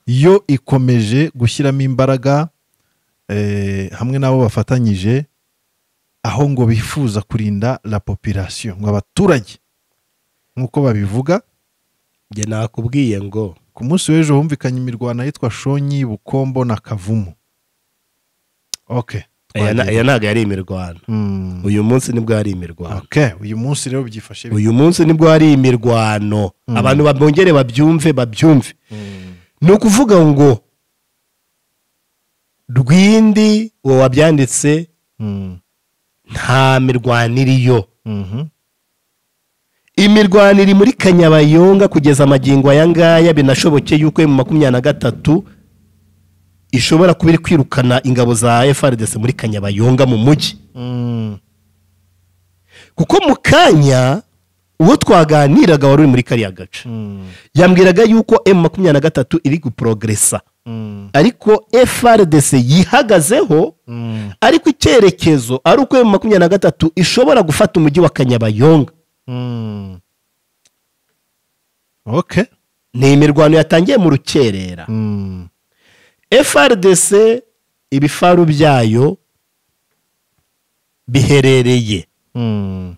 Speaker 1: yo ikomeje gushyiramo imbaraga eh, hamwe n'abo bafatanyije aho ngo bifuza kurinda la population ngo abaturage nk'uko babivuga
Speaker 2: njye nakubwiye ngo
Speaker 1: ku munsi w'ejo humvikanye imirwano yitwa shonyi bukombo na kavumu ok
Speaker 2: aya na- aya ntabwo yari imirwano
Speaker 1: Mm,
Speaker 2: uyu munsi nibwo yari imirwano
Speaker 1: ok uyu munsi rero byifashe bite?
Speaker 2: uyu munsi nibwo yari imirwano abantu babongere babyumve babyumve
Speaker 1: Mm,
Speaker 2: ni ukuvuga ngo rwindi uwo wabyanditse
Speaker 1: mm,
Speaker 2: nta mirwano iriyo
Speaker 1: mhm,
Speaker 2: imirwano iri muri kanyabayonga kugeza amagingo aya ngaya binashoboke yuko mu makumyabiri na gatatu ishobora kuba iri kwirukana ingabo za frdc muri kanyabayonga mu mujyi
Speaker 1: mm,
Speaker 2: kuko mu kanya uwo twaganiraga wari uri muri kariya gace
Speaker 1: mm,
Speaker 2: yambwiraga yuko emu makumyabiri na gatatu iri guporogresa
Speaker 1: mm,
Speaker 2: ariko frdc yihagazeho
Speaker 1: mm,
Speaker 2: ariko icyerekezo ari uko emu makumyabiri na gatatu ishobora gufata umujyi wa kanyabayonga
Speaker 1: mm. ok
Speaker 2: ni imirwano yatangiye mu rukerera
Speaker 1: Mm,
Speaker 2: frdc ibifaru byayo biherereye
Speaker 1: mm,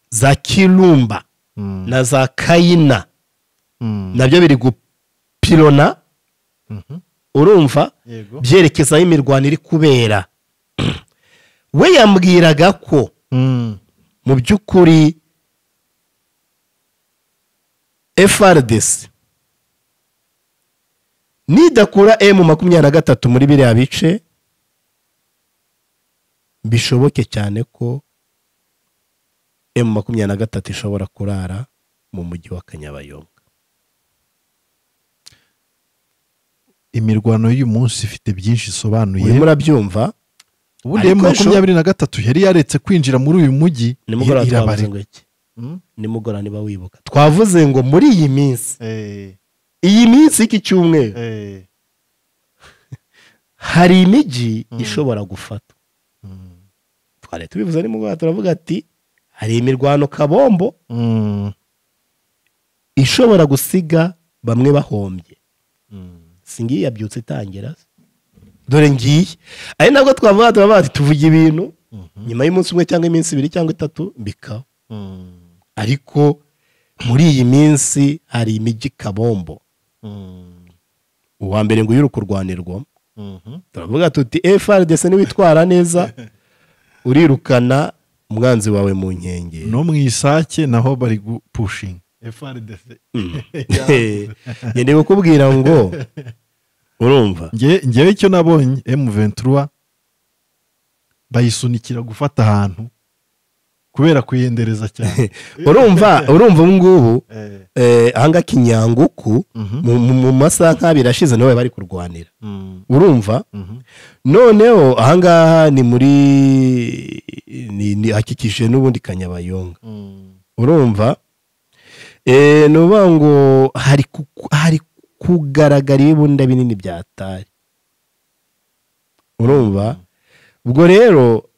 Speaker 2: za kirumba
Speaker 1: mm,
Speaker 2: na za kayina
Speaker 1: mm,
Speaker 2: nabyo biri gupirona
Speaker 1: mhm,
Speaker 2: urumva
Speaker 1: yego
Speaker 2: byerekeza aho imirwano iri kubera we yambwiraga ko
Speaker 1: Mm,
Speaker 2: mu by'ukuri frdc nidakura emu makumyabiri na gatatu muri biriya bice bishoboke cyane ko emu makumyabiri na gatatu ishobora kurara mu mujyi wa kanyabayonga
Speaker 1: imirwano y'uyu munsi ifite byinshi isobanuye
Speaker 2: urimo urabyumva
Speaker 1: ubundi
Speaker 2: Ariko
Speaker 1: emu makumyabiri na gatatu yari yaretse kwinjira muri uyu mujyi
Speaker 2: nimugoroba
Speaker 1: irabarika
Speaker 2: twavuze ngo iki nimugora niba wibuka twavuze ngo muri iyi minsi
Speaker 1: eh,
Speaker 2: iyi minsi y'iki cyumweru
Speaker 1: eh,
Speaker 2: hari imijyi ishobora gufatwa twari tubivuze nimugoroba turavuga ati hari imirwano kabombo
Speaker 1: mm,
Speaker 2: ishobora gusiga bamwe bahombye
Speaker 1: mm.
Speaker 2: singiye yabyutse itangira dore ngiye ari nabwo twavuga turavuga ati tuvuge ibintu nyuma y'umunsi umwe cyangwa iminsi ibiri cyangwa itatu bikaba
Speaker 1: Mm,
Speaker 2: ariko muri iyi minsi hari imijyi kabombo
Speaker 1: mm,
Speaker 2: uwa mbere ngo uyu kurwanirwamo
Speaker 1: mhm,
Speaker 2: turavuga tuti FRDC niwitwara neza urirukana umwanzi wawe mu nkengero
Speaker 1: no mu isake naho bari gupushinga frdc
Speaker 2: ngendeye kukubwira ngo urumva
Speaker 1: ngewe ngewe icyo nabonye M23 bayisunikira gufata ahantu kubera kuyendereza cyane
Speaker 2: urumva urumva ubu ngubu
Speaker 1: Eh,
Speaker 2: eh, ahanga kinyanguku
Speaker 1: mhm,
Speaker 2: mu- mu- mu masaha nk'abiri ashize niwe bari kurwanira
Speaker 1: mm,
Speaker 2: urumva
Speaker 1: mhm,
Speaker 2: noneho ahangaha ni muri ni, ni hakikije n'ubundi kanyabayonga
Speaker 1: mm,
Speaker 2: urumva eh, ni ukuvuga ngo hari ku- hari kugaragara ibibunda binini bya tari urumva ubwo rero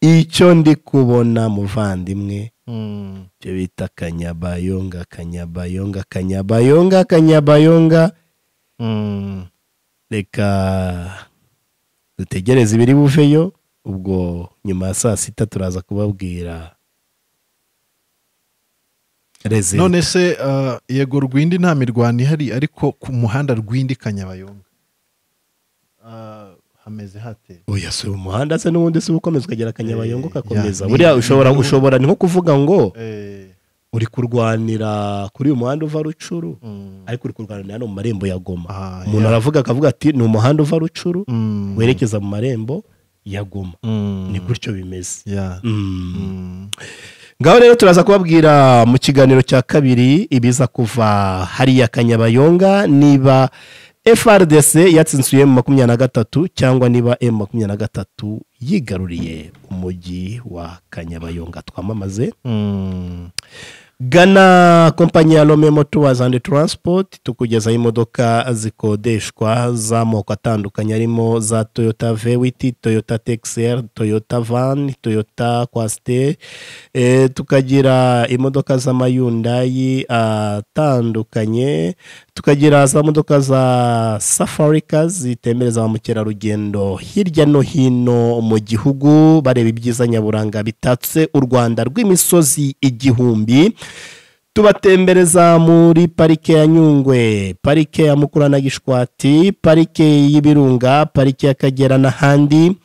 Speaker 2: icyo ndi kubona muvandimwe
Speaker 1: mm,
Speaker 2: icyo bita kanyabayonga kanyabayonga kanyabayonga kanyabayonga
Speaker 1: mm.
Speaker 2: reka dutegereze ibiri buveyo ubwo nyuma ya saa sita turaza kubabwira rezida
Speaker 1: none se ah, yego rwindi nta mirwano ihari ariko ku muhanda rwindi kanyabayonga Ah, hameze hate
Speaker 2: oya si umuhanda se n'ubundi si ukomeza ukagera kanyabayonga
Speaker 1: Eh,
Speaker 2: ugakomeza
Speaker 1: ya, ni-
Speaker 2: buriya ushobora
Speaker 1: ni-
Speaker 2: ushobora ni nko kuvuga ngo
Speaker 1: Eh,
Speaker 2: uri kurwanira kuri uyu muhanda uva rucuru
Speaker 1: mm,
Speaker 2: ariko uri kurwanira no mu marembo ya goma
Speaker 1: ah,
Speaker 2: umuntu
Speaker 1: ya.
Speaker 2: aravuga akavuga ati ni umuhanda uva rucuru
Speaker 1: Mm,
Speaker 2: werekeza mu marembo ya goma
Speaker 1: mm,
Speaker 2: ni gutyo bimeze
Speaker 1: ya.
Speaker 2: Mm.
Speaker 1: Mm,
Speaker 2: ngaho rero turaza kubabwira mu kiganiro cya kabiri ibiza kuva hariya kanyabayonga niba frdc yatsinsuye mu makumyabiri na gatatu cyangwa niba m makumyabiri na gatatu yigaruriye umujyi wa kanyabayonga twamamaze
Speaker 1: mm.
Speaker 2: gana kompanyi ya rome motowazi andi taransipoti tukugezaho imodoka zikodeshwa z'amoko atandukanye harimo za toyota vewiti toyota tekiseri toyota vani toyota kwasiteri e, tukagira imodoka z'amayundayi atandukanye tukagira za modoka za safarika zitembereza ba mukerarugendo hirya no hino mu gihugu bareba ibyiza nyaburanga bitatse u rwanda rw'imisozi igihumbi tubatembereza muri parike ya nyungwe parike ya mukura na gishwati parike y'ibirunga parike y'akagera n'ahandi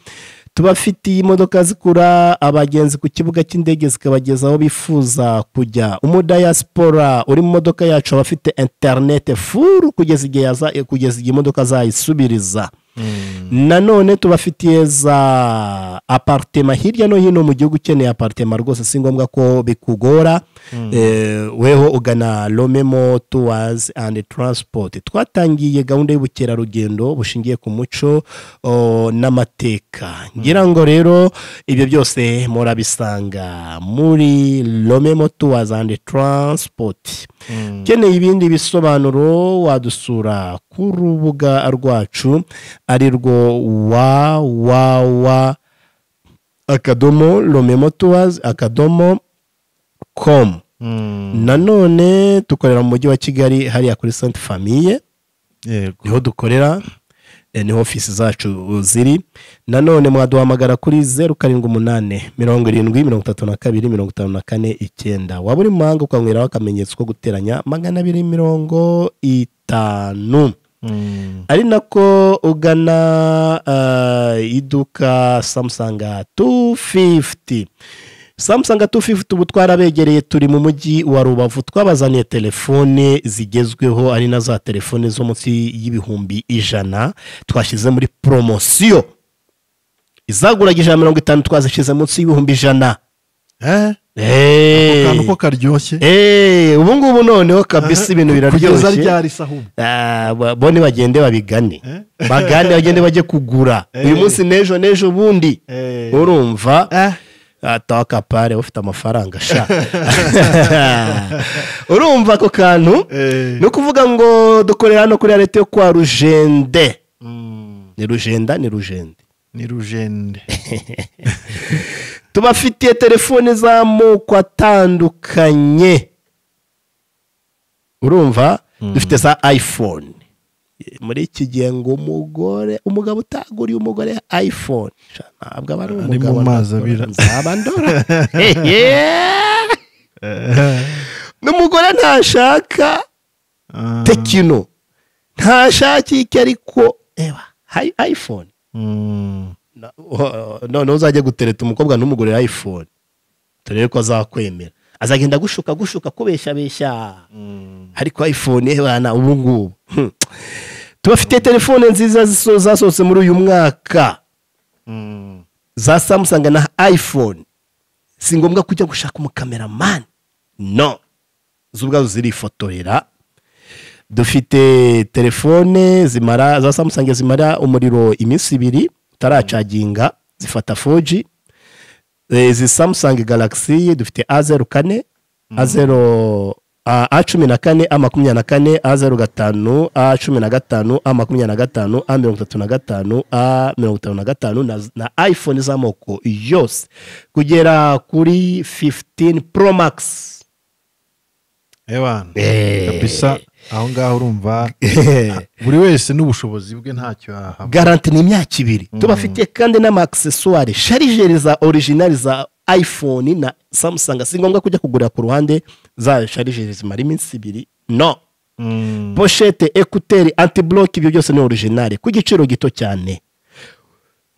Speaker 2: tubafitiye imodoka zikura abagenzi ku kibuga cy'indege zikabageza aho bifuza kujya umudayasipora uri mu modoka yacu aba afite interinete furu kugeza igihe yaza- kugeza igihe imodoka azayisubiriza nanone tubafitiye za aparitema hirya no hino mu gihugu ukeneye aparitema rwose si ngombwa ko bikugora Eh, weho ugana romemo tuwazi andi taransipoti twatangiye gahunda y'ubukerarugendo bushingiye ku muco o, n'amateka ngira ngo rero ibyo byose murabisanga muri romemo tuwazi andi taransipoti ukeneye ibindi bisobanuro wadusura ku rubuga rwacu ari rwo wawawa akadomo romemotowazi akadomo komu nanone dukorera mu mujyi wa kigali hariya kuri sante famiye
Speaker 1: yego
Speaker 2: niho dukorera eh, niho ofisi zacu ziri nanone mwaduhamagara kuri zeru karindwi umunani mirongo irindwi mirongo itatu na kabiri mirongo itanu na kane icyenda waba uri mu mahanga ukanyweraho akamenyetso ko guteranya magana abiri mirongo itanu
Speaker 1: Mm,
Speaker 2: ari nako ugana ah, iduka samusanga 250 samusanga 250 ubu twarabegereye turi mu mujyi wa rubavu twabazaniye telefone zigezweho ari na za telefone zo munsi y'ibihumbi ijana twashyize muri poromosiyo izaguraga ijana mirongo itanu twazishyize munsi y'ibihumbi ijana
Speaker 1: eh,
Speaker 2: Eh,
Speaker 1: akantu ko karyoshye
Speaker 2: eh, ubu ngubu noneho kabisa ibintu
Speaker 1: kugeza
Speaker 2: biraryoshye
Speaker 1: ryari se ahubwo
Speaker 2: Ah, ba- bo nibagende babigane
Speaker 1: Eh?
Speaker 2: bagane bagende bajye kugura
Speaker 1: Eh.
Speaker 2: uyu munsi n'ejo n'ejo bundi
Speaker 1: Eh.
Speaker 2: urumva
Speaker 1: Eh,
Speaker 2: ataka pare ufite amafaranga sha urumva ako kantu
Speaker 1: Eh,
Speaker 2: ni ukuvuga ngo dukorera hano kuri leta yo kwa rujende ni rujenda ni rujende
Speaker 1: ni rujende
Speaker 2: tubafitiye telefone z'amoko atandukanye urumva dufite za iphone muri iki gihe ngo umugore umugabo utaguriye umugore iphone sha, ntabwo aba ari
Speaker 1: Ari
Speaker 2: umugabo
Speaker 1: mu mazi abira.
Speaker 2: nzaba ndora n'umugore ntashaka
Speaker 1: Ah,
Speaker 2: tekino ntashaka iki ariko eba hayi iphone
Speaker 1: mm,
Speaker 2: Na- oh, none uzajya gutereta umukobwa ntumugurire iphone turebe ko azakwemera azagenda gushuka gushuka kubeshabeshya
Speaker 1: mm.
Speaker 2: ariko iphone eh, bana ubu ngubu Hmm. tubafitiye telefone nziza ziso- zasohotse muri uyu mwaka
Speaker 1: Mm.
Speaker 2: za samsung na iphone si ngombwa kujya gushaka umukameramani no zo ubwazo zirifotorera dufite telefone zimara za samsung zimara umuriro iminsi ibiri utaracaginga zifata foji izi samsung galaxy dufite a zeru kane a zeru a cumi na kane a makumyabiri na kane a zeru gatanu a cumi na gatanu a makumyabiri na gatanu a mirongo itatu na gatanu a mirongo itanu na gatanu na, na iphone z'amoko yose kugera kuri 15 pro max
Speaker 1: ewana
Speaker 2: Eh.
Speaker 1: kabisa aho ngaho urumva buri wese n'ubushobozi bwe ntacyo yahaba
Speaker 2: garanti ni imyaka ibiri tubafitiye kandi n'amaaksesuwari sharijeri za orijinali za iphone na samusanga si ngombwa kujya kugurira ku ruhande za sharijeri zimara iminsi ibiri no
Speaker 1: Mm,
Speaker 2: poshete ekuteri antiboloke ibyo byose ni orijinali ku giciro gito cyane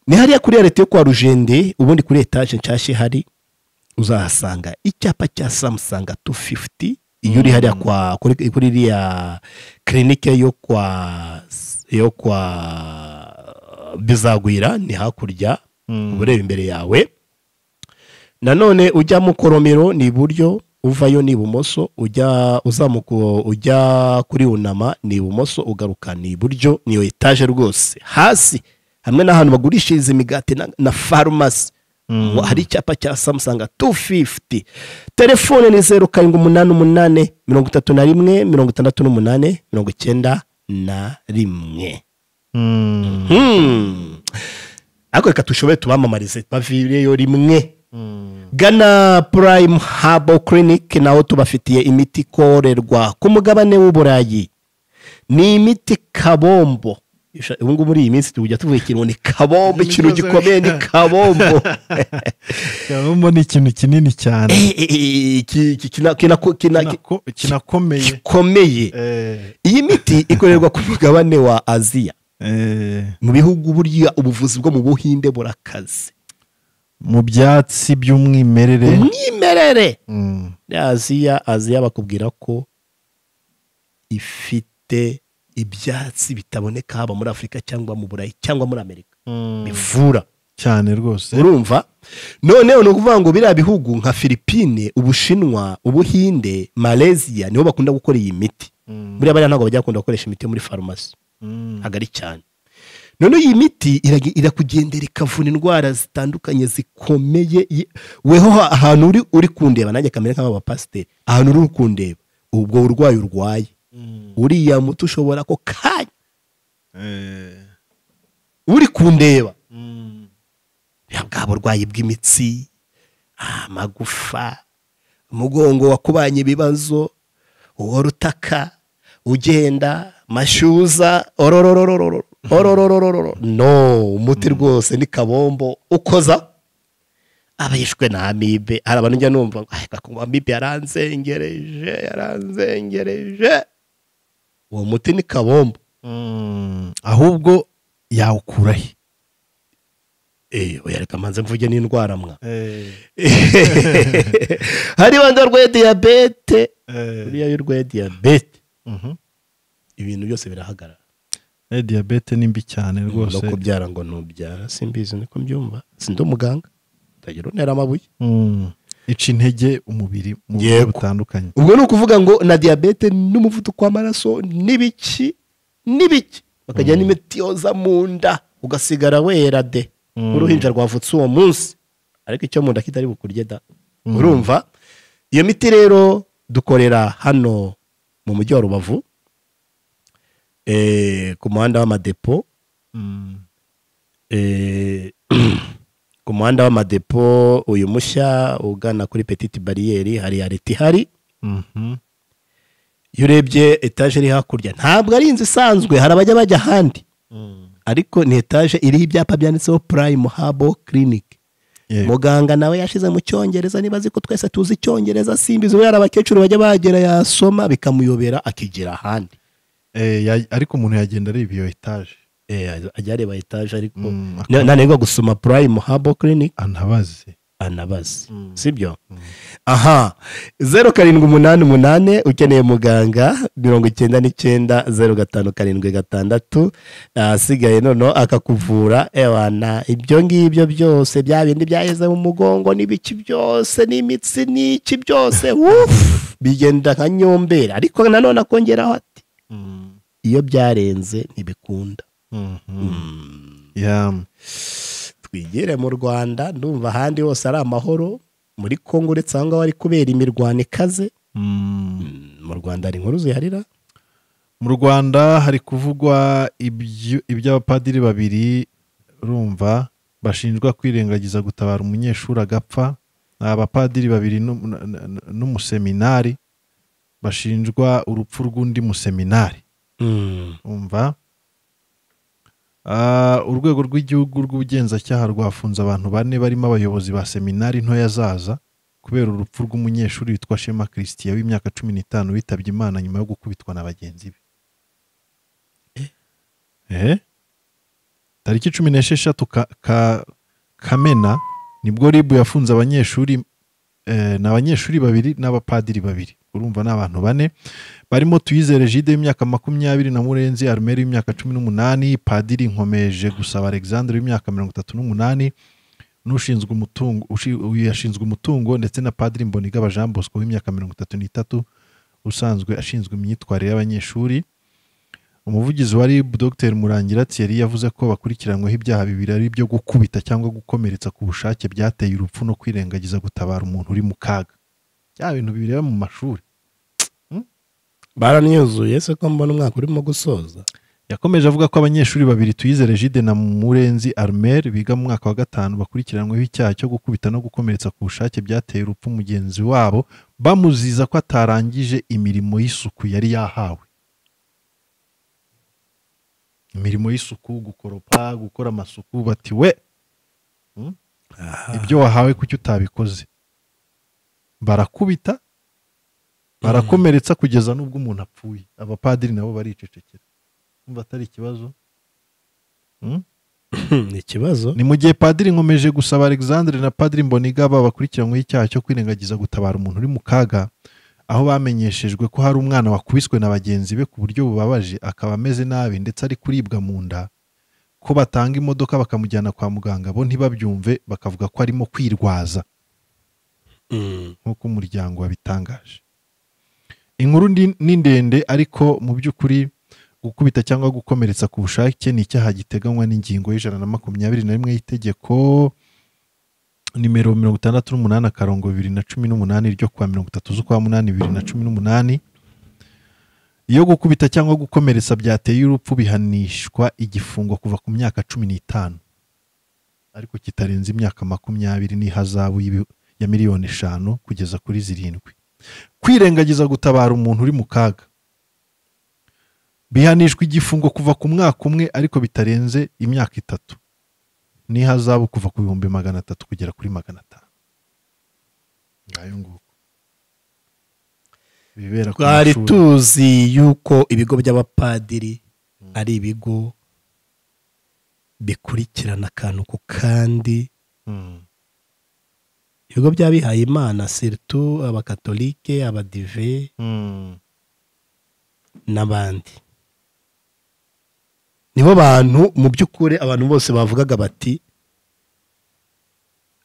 Speaker 2: ni hariya kuri leta yo kwa rujende ubundi kuri etaje nshyashya ihari uzahasanga icyapa cya samusanga 250 iyo uri hariya kwa kuri kuri iriya kirinike yo kwa yo kwa bizagwira ni hakurya uba ureba imbere yawe nanone ujya mu koromero ni iburyo uvayo ni ibumoso ujya uzamuka ujya kuri unama ni ibumoso ugaruka ni iburyo niyo etaje rwose hasi hamwe n'ahantu bagurishiriza imigati na, na farumasi Ngo hari icyapa cya samusanga 250 telefone ni zeru karindwi umunani umunani mirongo itatu na rimwe mirongo itandatu n'umunani mirongo icyenda na rimwe
Speaker 1: mm,
Speaker 2: Hmm. ariko reka dushobore tubamamarize bavireyo rimwe
Speaker 1: mm.
Speaker 2: gana purayime habo kirinike naho tubafitiye imiti ikorerwa ku mugabane w'uburayi ni imiti kabombo Isha- ubu ngubu muri iyi minsi tujya tuvuga ikintu ngo ni kabombo ikintu gikomeye ni kabombo
Speaker 1: Kabombo ni ikintu kinini cyane
Speaker 2: Eh, eh, eh, ki- ki- kina- kina- kina-
Speaker 1: Kinako- kinakomeye
Speaker 2: gikomeye
Speaker 1: Eh,
Speaker 2: iyi miti ikorerwa ku mugabane wa aziya
Speaker 1: eh,
Speaker 2: mu bihugu burya ubuvuzi bwo mu buhinde burakaze
Speaker 1: mu byatsi by'umwimerere
Speaker 2: umwimerere
Speaker 1: Mm,
Speaker 2: Muri aziya aziya bakubwira ko ifite ibyatsi bitaboneka haba muri afurika cyangwa mu burayi cyangwa muri amerika bivura
Speaker 1: cyane rwose
Speaker 2: urumva noneho ni ukuvuga ngo biriya bihugu nka filipine ubushinwa ubuhinde malezia niho bakunda gukora iyi miti
Speaker 1: Mm,
Speaker 2: buriya bariya ntabwo bajya bakunda gukoresha imiti yo muri farumasi
Speaker 1: mm,
Speaker 2: hagari cyane noneho iyi miti irage- irakugendera ikavura indwara zitandukanye zikomeye Ye- weho ha- ahantu uri uri kundeba nanjye kamere nk'abapasiteri ahantu uri uri kundeba ubwo burwayi urwaye
Speaker 1: mm,
Speaker 2: uriya muti ushobora ko kanya
Speaker 1: eh,
Speaker 2: uri kundeba
Speaker 1: mm,
Speaker 2: buriya bwa burwayi bw'imitsi ah, amagufa umugongo wakubanye ibibazo uwo rutaka ugenda mashyuza ororororororo orororororo no umuti rwose ni kabombo ukoza aba yishwe na amibe hari abantu njya numva ngo "Ah, gakumba amibe yaranzengereje yaranzengereje uwo muti ni kabombo
Speaker 1: mm. ahubwo yawukurahe
Speaker 2: eh oya reka mbanze mvuge n'indwara mwa
Speaker 1: Eh,
Speaker 2: hari bande barwaye diyabete
Speaker 1: eh,
Speaker 2: buriya iyo urwaye diyabete
Speaker 1: mhm.
Speaker 2: ibintu byose birahagarara
Speaker 1: Eh, diyabete ni mbi cyane
Speaker 2: no
Speaker 1: rwose
Speaker 2: kubyara ngo ntubyara simbizi niko mbyumva sindi umuganga ndagira untera amabuye
Speaker 1: Mm. ica intege umubiri mu buryo
Speaker 2: Yego.
Speaker 1: butandukanye
Speaker 2: ubwo ni ukuvuga ngo na diyabete n'umuvuduko w'amaraso n'ibiki n'ibiki bakagira n'imiti yoza mu nda ugasigara wera de uruhinja rwavutse uwo munsi ariko icyo mu nda kitari bukurye da urumva iyo miti rero dukorera hano mu mujyi wa rubavu eh, ku muhanda w'amadepo Eh, ku muhanda w'amadepo uyu mushya ugana kuri petite bariyeri hari ya leta ihari iyo urebye etaje iri hakurya ntabwo ari inzu isanzwe hari abajya bajya ahandi ariko ni etaje iriho ibyapa byanditseho purayimu habo kirinike
Speaker 1: Yego.
Speaker 2: muganga nawe yashize mu cyongereza niba azi ko twese tuzi icyongereza simbizi kubera abakecuru bajya bagera yasoma bikamuyobera akigira ahandi
Speaker 1: Eh, ya- ariko umuntu yagenda areba iyo etaje
Speaker 2: Eh, ajya areba etaje ariko
Speaker 1: Mm,
Speaker 2: na- nanirwa gusoma purayimu habo kirinike
Speaker 1: antabaze
Speaker 2: anabazi sibyo aha zeru karindwi umunani umunani ukeneye muganga mirongo icyenda n'icyenda zeru gatanu karindwi gatandatu ahasigaye noneho akakuvura ewana ibyo ngibyo byose bya bindi byaheze mu mugongo n'ibiki byose n'imitsi n'iki byose wufu bigenda nka nyombera ariko nanone akongeraho ati iyo byarenze ntibikunda
Speaker 1: Yeah.
Speaker 2: twigire mu rwanda ndumva ahandi hose ari amahoro muri kongo uretse aho ngaho ari kubera imirwano ikaze Mm, mu rwanda hari inkuru ziharira
Speaker 1: mu rwanda hari kuvugwa ibyu- iby'abapadiri babiri urumva bashinjwa kwirengagiza gutabara umunyeshuri agapfa ni abapadiri babiri n'um- n- n- n'umuseminari bashinjwa urupfu rw'undi museminari umva Ah, urwego rw'igihugu rw'ubugenzacyaha rwafunze abantu bane barimo abayobozi ba seminari ntoya zaza kubera urupfu rw'umunyeshuri witwa shema christian w'imyaka cumi n'itanu witabye imana nyuma yo gukubitwa na bagenzi be Eh? tariki cumi n'esheshatu Ka- Ka- kamena nibwo ribu yafunze abanyeshuri eh, ni abanyeshuri babiri n'abapadiri babiri urumva ni abantu bane barimo tuyizere jide w'imyaka makumyabiri na murenzi arumeri w'imyaka cumi n'umunani padiri nkomeje gusaba alexandre w'imyaka mirongo itatu n'umunani n'ushinzwe umutungo ushi- uyu yashinzwe umutungo ndetse na padiri mbonigaba jean bosco w'imyaka mirongo itatu n'itatu usanzwe ashinzwe imyitwarire y'abanyeshuri umuvugizi wa rib dr murangira thierry yavuze ko bakurikiranyweho ibyaha bibiri ari ibyo gukubita cyangwa gukomeretsa ku bushake byateye urupfu no kwirengagiza gutabara umuntu uri mu kaga bya bintu bireba mu mashuri
Speaker 2: baranyuzuye se ko mbona umwaka urimo gusoza
Speaker 1: yakomeje avuga ko abanyeshuri babiri tuyizere jide na murenzi armer biga mu mwaka wa gatanu bakurikiranyweho icyaha cyo gukubita no gukomeretsa ku bushake byateye urupfu mugenzi wabo bamuziza ko atarangije imirimo y'isuku yari yahawe imirimo y'isuku gukoropa gukora amasuku bati we ibyo wahawe kuki utabikoze barakubita barakomeretsa kugeza n'ubwo umuntu apfuye abapadiri nabo baricecekera umva atari ikibazo
Speaker 2: ni ikibazo
Speaker 1: ni mu gihe padiri nkomeje gusaba alexandre na padiri mbonigaba bakurikiranyweho icyaha cyo kwirengagiza gutabara umuntu uri mu kaga aho bamenyeshejwe ko hari umwana wakubiswe na bagenzi be ku buryo bubabaje akaba ameze nabi ndetse ari kuribwa mu nda ko batanga imodoka bakamujyana kwa muganga bo ntibabyumve bakavuga ko arimo kwirwaza nk'uko umuryango wabitangaje inkuru ndi- ni ndende ariko mu by'ukuri gukubita cyangwa gukomeretsa ku bushake ni icyaha giteganywa n'ingingo y'ijana na makumyabiri na rimwe y'itegeko nimero mirongo itandatu n'umunani akarongo bibiri na cumi n'umunani ryo kuwa mirongo itatu z'ukwa munani bibiri na cumi n'umunani iyo gukubita cyangwa gukomeretsa byateye urupfu bihanishwa igifungo kuva ku myaka cumi n'itanu ariko kitarenze imyaka makumyabiri n'ihazabu y'ibi- ya miliyoni eshanu kugeza kuri zirindwi kwirengagiza gutabara umuntu uri mu kaga bihanishwa igifungo kuva ku mwaka umwe ariko bitarenze imyaka itatu n'ihazabu kuva ku bihumbi magana atatu kugera kuri magana atanu ngayo nguko bibera ku
Speaker 2: twari
Speaker 1: mashuri.
Speaker 2: tuzi yuko ibigo by'abapadiri ari ibigo bikurikirana akantu ku kandi
Speaker 1: Mm.
Speaker 2: ibigo by'abihaye imana siritu abakatolike abadive
Speaker 1: Mm.
Speaker 2: n'abandi nibo bantu mu by'ukuri abantu bose bavugaga bati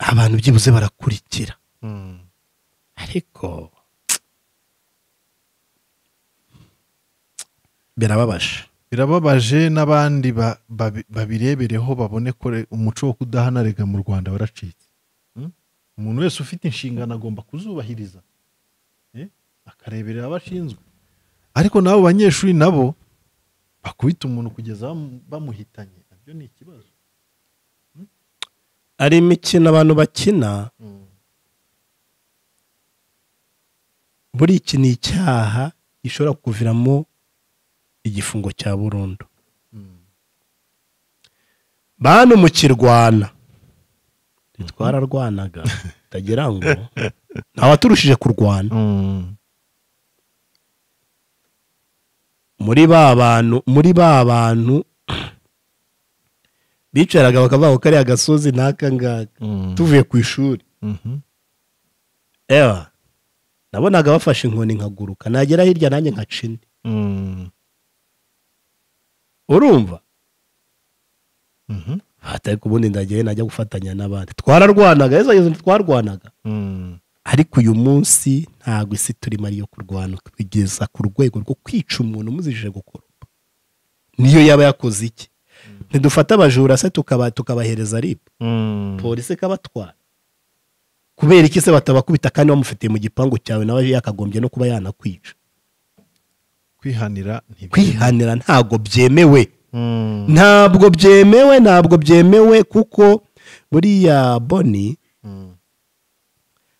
Speaker 2: abantu byibuze barakurikira
Speaker 1: Mm.
Speaker 2: ariko birababaje
Speaker 1: birababaje n'abandi ba- babi- babirebereho babone ko re- umuco wo kudahanarega mu rwanda waracitse Mm? umuntu wese ufite inshingano agomba kuzubahiriza Eh, akareberera abo ashinzwe ariko n'abo banyeshuri nabo bakubita umuntu kugeza bamu- bamuhitanye nabyo ni ikibazo
Speaker 2: ari imikino abantu bakina
Speaker 1: Mm.
Speaker 2: buriya iki ni icyaha gishobora kuviramo igifungo cya burundu
Speaker 1: Mm.
Speaker 2: bantu mukirwana twararwanaga utagira ngo ntawaturushije kurwana muri ba bantu muri ba bantu bicaraga bakavuga ko kariya gasozi n'aka ngaka tuvuye ku ishuri
Speaker 1: Mhm.
Speaker 2: ewa nabonaga bafashe inkoni nkaguruka nagera hirya nanjye nkaca indi
Speaker 1: Mm.
Speaker 2: urumva
Speaker 1: Mhm.
Speaker 2: hatari kubundi ndagiye najya gufatanya n'abandi twararwanaga yezu yezu ntitwarwanaga
Speaker 1: Mm.
Speaker 2: ariko uyu munsi ntabwo isi turimo ariyo kurwana kugeza ku rwego rwo kwica umuntu umuzije gukoropa niyo yaba yakoze iki ntidufate abajura se tukaba tukabahereza ribu
Speaker 1: Mm.
Speaker 2: polisi ikabatwara kubera iki se batabakubita kandi bamufitiye mu gipangu cyawe nawe yakagombye no kuba yanakwica
Speaker 1: kwihanira ntibyemewe.
Speaker 2: kwihanira ntabwo byemewe
Speaker 1: Mm.
Speaker 2: ntabwo byemewe ntabwo byemewe kuko buriya boni
Speaker 1: Mm.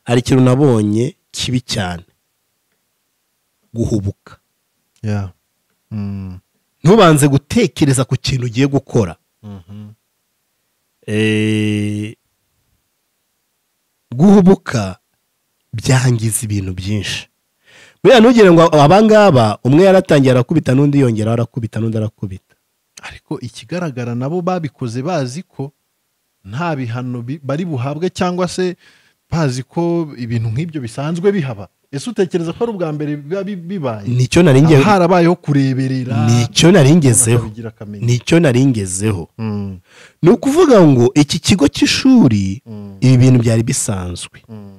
Speaker 2: hari ikintu nabonye kibi cyane guhubuka
Speaker 1: Yeah. Mm.
Speaker 2: ntubanze gutekereza ku kintu ugiye gukora
Speaker 1: Mhm.
Speaker 2: Eh, guhubuka byangiza ibintu byinshi buriya ntugire ngo abangaba umwe yaratangiye arakubita n'undi yongera arakubita n'undi arakubita
Speaker 1: ariko ikigaragara nabo babikoze bazi ko nta bihano bi- bari buhabwe cyangwa se bazi ko ibintu nk'ibyo bisanzwe bihaba ese utekereza ko ari ubwa mbere biba bi- bibaye
Speaker 2: nicyo nari nge-
Speaker 1: Haba harabayeho kureberera
Speaker 2: nicyo nari ngezeho
Speaker 1: bakabigira akamenyero.
Speaker 2: nicyo nari ngezeho
Speaker 1: Mm,
Speaker 2: ni ukuvuga ngo iki kigo cy'ishuri
Speaker 1: mm,
Speaker 2: ibi bintu byari bisanzwe
Speaker 1: mm,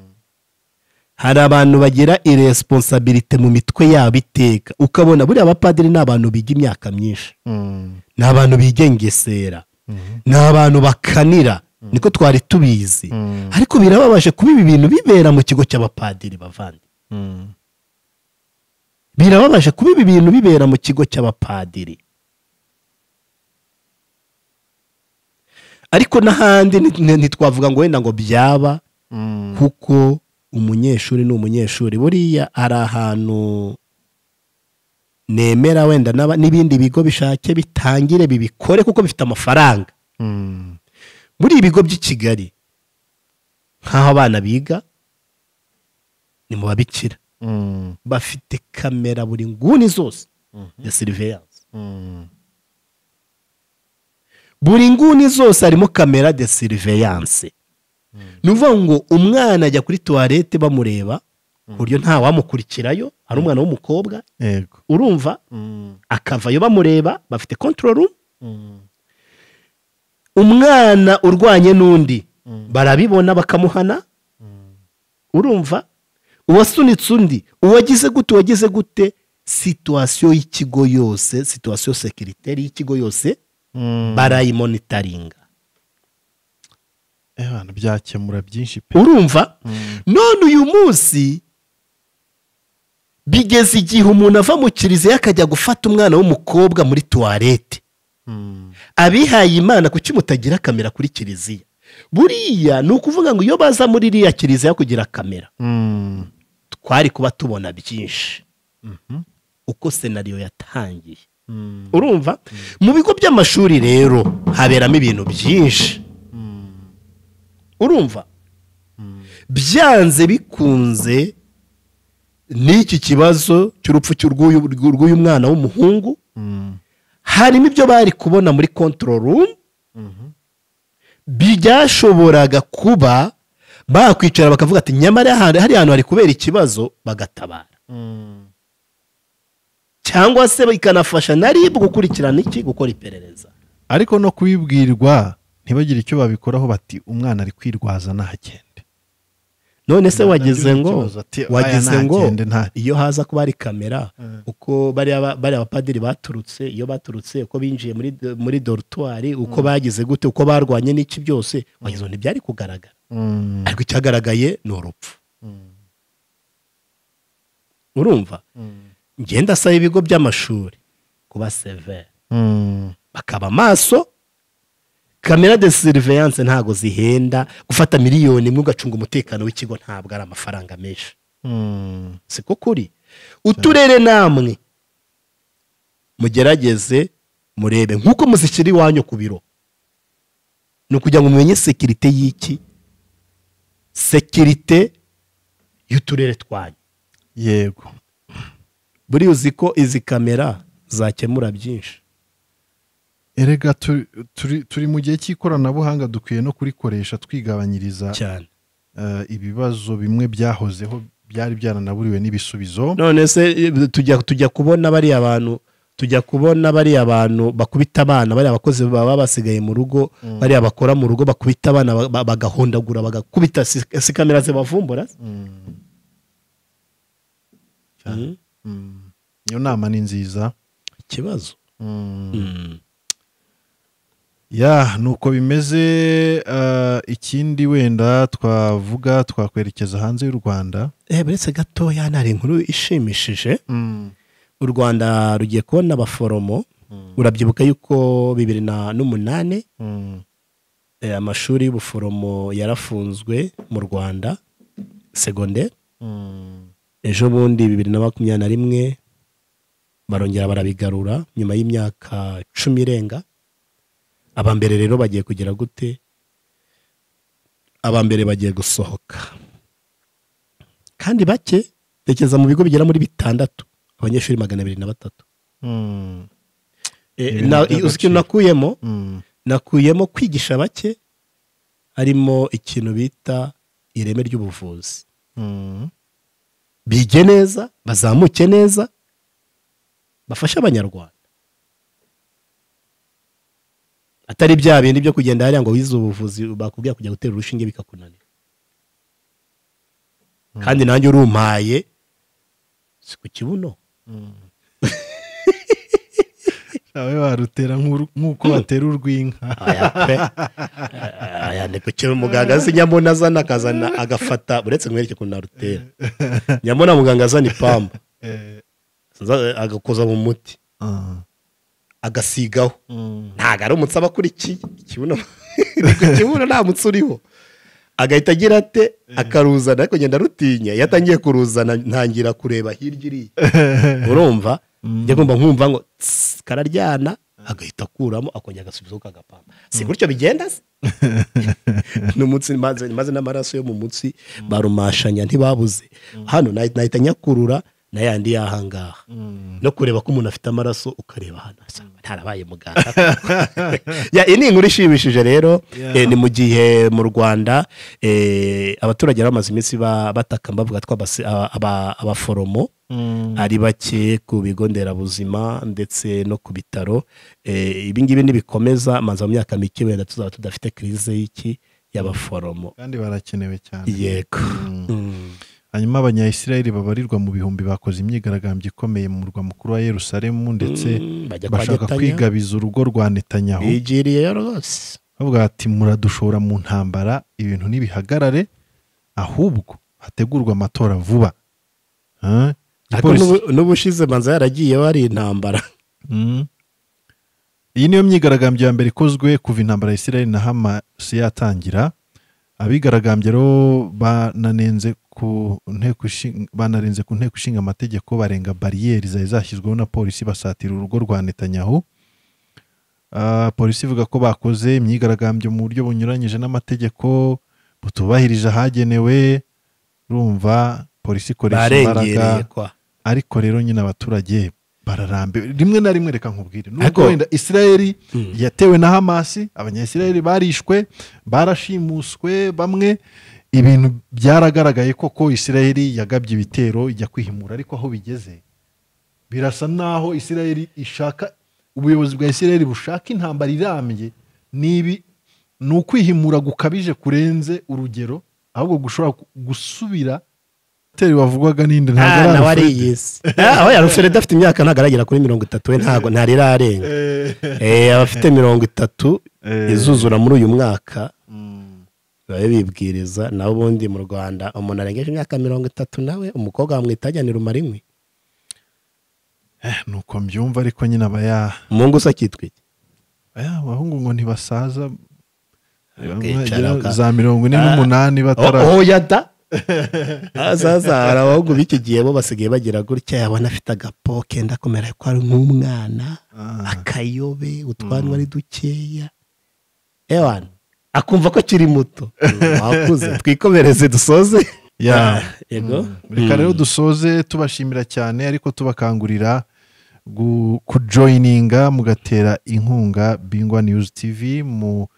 Speaker 2: hari abantu bagira iresponsabilite mu mitwe yabo iteka ukabona buriya abapadiri ni abantu biga imyaka myinshi
Speaker 1: mm,
Speaker 2: ni abantu biga ingesera
Speaker 1: mhm,
Speaker 2: ni abantu bakanira niko twari tubizi
Speaker 1: mm,
Speaker 2: ariko birababaje kuba ibi bintu bibera mu kigo cy'abapadiri bavandi
Speaker 1: mm,
Speaker 2: birababaje kuba ibi bintu bibera mu kigo cy'abapadiri ariko n'ahandi nti- nti- ntitwavuga ngo wenda ngo byaba
Speaker 1: mm,
Speaker 2: kuko umunyeshuri ni umunyeshuri buriya hari ahantu nemera wenda n'aba- n'ibindi bigo bishake bitangire bibikore kuko bifite amafaranga
Speaker 1: mm,
Speaker 2: muri ibigo by'i kigali nk'aho abana biga ni mu babikira
Speaker 1: mm,
Speaker 2: bafite kamera buri nguni zose ya siriveyanse
Speaker 1: mm,
Speaker 2: buri nguni zose harimo kamera de siriveyanse ni ukuvuga ngo umwana ajya kuri tuwarete bamureba ku buryo ntawamukurikirayo hari umwana w'umukobwa
Speaker 1: yego
Speaker 2: urumva
Speaker 1: Mm,
Speaker 2: akavayo bamureba bafite control room
Speaker 1: mm,
Speaker 2: umwana urwanye n'undi
Speaker 1: Mm.
Speaker 2: barabibona bakamuhana
Speaker 1: mm,
Speaker 2: urumva uwasunitse undi uwagize gute uwagize gute situwasiyo y'ikigo yose situwasiyo sekiriteri y'ikigo yose
Speaker 1: mm.
Speaker 2: barayimonitaringa
Speaker 1: Eh, bana, byakemura byinshi pe
Speaker 2: urumva
Speaker 1: Mm,
Speaker 2: none uyu munsi bigeze igihe umuntu ava mu kiriziya akajya gufata umwana w'umukobwa muri tuwarete
Speaker 1: mm,
Speaker 2: abihaye imana kuki mutagira kamera kuri kiliziya buriya ni ukuvuga ngo iyo baza muri iriya kiliziya kugira kamera
Speaker 1: mm,
Speaker 2: twari kuba tubona byinshi
Speaker 1: mhm,
Speaker 2: uko senariyo yatangiye
Speaker 1: mm,
Speaker 2: urumva mu bigo by'amashuri rero haberamo ibintu byinshi
Speaker 1: mm,
Speaker 2: urumva
Speaker 1: mm.
Speaker 2: byanze bikunze n'iki kibazo cy'urupfu cy'urw'uyu rw'uyu mwana w'umuhungu
Speaker 1: Mm,
Speaker 2: harimo ibyo bari kubona muri control room
Speaker 1: mhm,
Speaker 2: byashoboraga kuba bakwicara bakavuga ati nyamara hari hari ahantu hari kubera ikibazo bagatabara
Speaker 1: mm,
Speaker 2: cyangwa se bikanafasha na ribu gukurikirana iki gukora iperereza
Speaker 1: ariko no kubibwirwa ntibagire icyo babikoraho bati umwana ari kwirwaza ntagende
Speaker 2: none se wagize
Speaker 1: Nagize
Speaker 2: ngo
Speaker 1: ikibazo ati, "Aya
Speaker 2: wagize ngo
Speaker 1: ntagende, nta-"
Speaker 2: iyo haza kuba hari kamera
Speaker 1: Mm.
Speaker 2: uko bariya ba- bariya abapadiri baturutse iyo baturutse uko binjiye muri muri dorutwari uko bagize gute uko barwanye n'iki byose wagize ngo ntibyari kugaragara ariko icyagaragaye ni urupfu urumva ngenda asaba ibigo by'amashuri kuba severe bakaba amaso kamera de siriveyanse ntabwo zihenda gufata miliyoni imwe ugacunga umutekano w'ikigo ntabwo ari amafaranga menshi siko kuri uturere namwe mugerageze murebe nk'uko muzishyira iwanyu ku biro ni ukugira ngo mumenye sekirite y'iki sekirite y'uturere twanyu
Speaker 1: yego
Speaker 2: buriya uzi ko izi kamera zakemura byinshi
Speaker 1: erega tu- turi- turi mu gihe cy'ikoranabuhanga dukwiye no kurikoresha twigabanyiriza
Speaker 2: cyane
Speaker 1: eh, ibibazo bimwe byahozeho byari byaranaburiwe n'ibisubizo
Speaker 2: none se tujya tujya kubona bariya bantu tujya kubona bariya bantu bakubita abana bariya abakozi baba basigaye mu rugo bariya bakora mu rugo bakubita abana ba- ba- bagahondagura bagakubita si si kamera zibavumbura
Speaker 1: Mm.
Speaker 2: Mm.
Speaker 1: Mm. iyo nama ni nziza
Speaker 2: ikibazo Mm.
Speaker 1: ya ni uko bimeze eh, ikindi wenda twavuga twakwerekeza hanze y'u rwanda
Speaker 2: Eh, buretse gatoya nari inkuru ishimishije u rwanda rugiye kubona abaforomo urabyibuka yuko bibiri na n'umunani
Speaker 1: Mm.
Speaker 2: eh, amashuri y'ubuforomo yarafunzwe mu rwanda segonderi
Speaker 1: Mm.
Speaker 2: ejo bundi bibiri na makumyabiri na rimwe barongera barabigarura nyuma y'imyaka cumi irenga aba mbere rero bagiye kugira gute aba mbere bagiye gusohoka kandi bake tekereza mu bigo bigera muri bitandatu abanyeshuri magana abiri na batatu
Speaker 1: Mm.
Speaker 2: E,
Speaker 1: Ibintu
Speaker 2: na-
Speaker 1: by'agaciro.
Speaker 2: uzi ikintu nakuyemo
Speaker 1: Mm.
Speaker 2: nakuyemo kwigisha bake harimo ikintu bita ireme ry'ubuvuzi
Speaker 1: Mm.
Speaker 2: bige neza bazamuke neza bafashe abanyarwanda atari bya bindi byo kugenda hariya ngo wize ubuvuzi bakubwira kujya gutera urushinge bikakunanira kandi nanjye urumpaye si ku kibuno
Speaker 1: nawe warutera nk'uru- nk'uko batera urw'inka
Speaker 2: aya pe aya ni ku kibuno muganga azi nyamuna azana akazana agafata uretse mwereke ukuntu narutera nyamuna muganga azana ipamba
Speaker 1: Eh,
Speaker 2: aza- agakoza mu muti
Speaker 1: ah.
Speaker 2: agasigaho
Speaker 1: Mm.
Speaker 2: ntabwo ari umutsi aba akurikiye ikibuno ni ku kibuno nta mutsi uriho agahita agira ate akaruzana ariko ngenda arutinya iyo atangiye kuruzana ntangira kureba hirya iriya urumva njya ngomba nkumva ngo tss, kararyana agahita akuramo akongera agasubizaho kagapamba si gutyo bigenda se ni umutsi maze maze n'amaraso yo mu mutsi barumashanya ntibabuze hano nahi- nahita nyakurura na yandi yahangaha
Speaker 1: Mm.
Speaker 2: no kureba ko umuntu afite amaraso ukareba ahantu hasa ntarabaye muganga Ya, iyi ni inkuru ishimishije rero
Speaker 1: Yeah.
Speaker 2: eh, ni mu gihe mu rwanda eh, abaturage bari bamaze iminsi ba- bataka bavuga ko abasi- aba- aba- abaforomo
Speaker 1: Mm.
Speaker 2: ari bake ku bigo nderabuzima ndetse no ku bitaro Eh, ibingibi nibikomeza maze mu myaka mike wenda tuzaba tudafite kirize y'iki y'abaforomo
Speaker 1: kandi barakenewe cyane
Speaker 2: yego Mm.
Speaker 1: hanyuma abanyayisirayeli babarirwa mu bihumbi bakoze imyigaragambyo ikomeye mu murwa mukuru wa yerusalemu ndetse
Speaker 2: Mm, bajya kwa
Speaker 1: bashaka
Speaker 2: Netanya.
Speaker 1: kwigabiza urugo rwa netanyahu
Speaker 2: bigiriyeyo rwose
Speaker 1: bavuga bati muradushora mu ntambara ibintu ntibihagarare ahubwo hategurwa amatora vuba Ah,
Speaker 2: ariko
Speaker 1: igipolisi-
Speaker 2: n'ubu- n'ubushize manza yaragiye hari intambara
Speaker 1: Mm. iyi niyo myigaragambyo ya mbere ikozwe kuva intambara ya Isirayeli na Hamas yatangira abigaragambye rero bananenze ku nteko ishinga- banarenze ku nteko ishinga amategeko barenga bariyeri zari zashyizweho na polisi basatira urugo rwa Netanyahu Ah, polisi ivuga ko bakoze imyigaragambyo mu buryo bunyuranyije n'amategeko butubahirije ahagenewe urumva polisi ikoresha imbaraga
Speaker 2: barengereye kwa
Speaker 1: ariko rero nyine abaturage bararambiwe rimwe na rimwe reka nkubwire
Speaker 2: Ariko-
Speaker 1: nubwo wenda isirayeli
Speaker 2: Mm.
Speaker 1: yatewe na hamasi abanyayisirayeli barishwe barashimuswe bamwe ibintu byaragaragaye koko isirayeli yagabye ibitero ijya kwihimura ariko aho bigeze birasa naho isirayeli ishaka ubuyobozi bwa isirayeli bushaka intambara irambye nibi ni ukwihimura gukabije kurenze urugero ahubwo gushobora ku- gusubira teri wavugwaga n'indi ntabwo
Speaker 2: Ah,
Speaker 1: ari
Speaker 2: nawe
Speaker 1: Alfred.
Speaker 2: ariyise Ah, aho yarufere adafite imyaka ntabwo aragera kuri mirongo itatu we ntabwo ntari irarenga Eh, abafite mirongo itatu
Speaker 1: Eh.
Speaker 2: izuzura muri uyu mwaka
Speaker 1: Mm.
Speaker 2: eh, barabibwiriza nawe ubundi mu rwanda umuntu arengeje imyaka mirongo itatu nawe umukobwa wamwita ajyanira umarinkwi
Speaker 1: Eh, ni uko mbyumva ariko nyine aba ya-
Speaker 2: umungu se akitwa iki
Speaker 1: aya abahungu ngo ntibasaza
Speaker 2: Bakicara
Speaker 1: bagera
Speaker 2: baka-
Speaker 1: za mirongo ine
Speaker 2: Ah.
Speaker 1: n'umunani batara
Speaker 2: Oh, oh, yada azaza hari abahungu b'iki gihe bo basigaye bagira gutya yabona afite agapo kenda kumera ko ari nk'umwana
Speaker 1: Ah.
Speaker 2: akayobe utwanwa ari dukeya ewana akumva ko akiri muto wakuze twikomereze dusoze
Speaker 1: Ya.
Speaker 2: yego
Speaker 1: reka rero dusoze tubashimira cyane ariko tubakangurira gu- kujoyininga mugatera inkunga bingwa news tv mube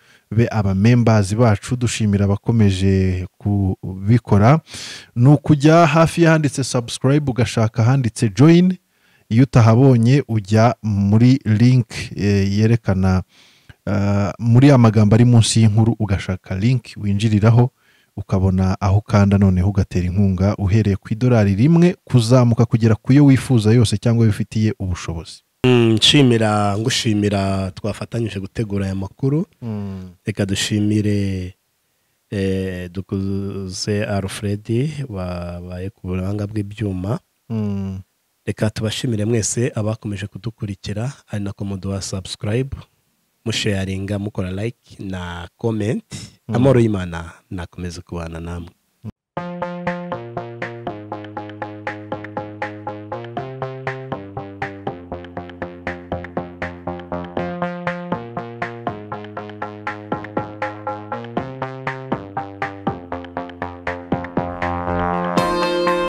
Speaker 1: abamembazi bacu dushimira abakomeje kubikora ni ukujya hafi y'ahanditse subscribe ugashaka ahanditse join iyo utahabonye ujya muri link eh, yerekana ah, muri amagambo ari munsi y'inkuru ugashaka link winjiriraho ukabona aho ukanda noneho ugatera inkunga uhereye ku idolari rimwe kuzamuka kugera ku yo wifuza yose cyangwa ayo ufitiye ubushobozi
Speaker 2: Mm, nshimira ngushimira twafatanyije gutegura aya makuru reka dushimire eh, dukuze alfred wabaye ku buranga bw'ibyuma
Speaker 1: Mm.
Speaker 2: reka tubashimire mwese abakomeje kudukurikira ari na komodowa subscribe musharinga mukora like na comment amahoro y'imana nakomeze kubana namwe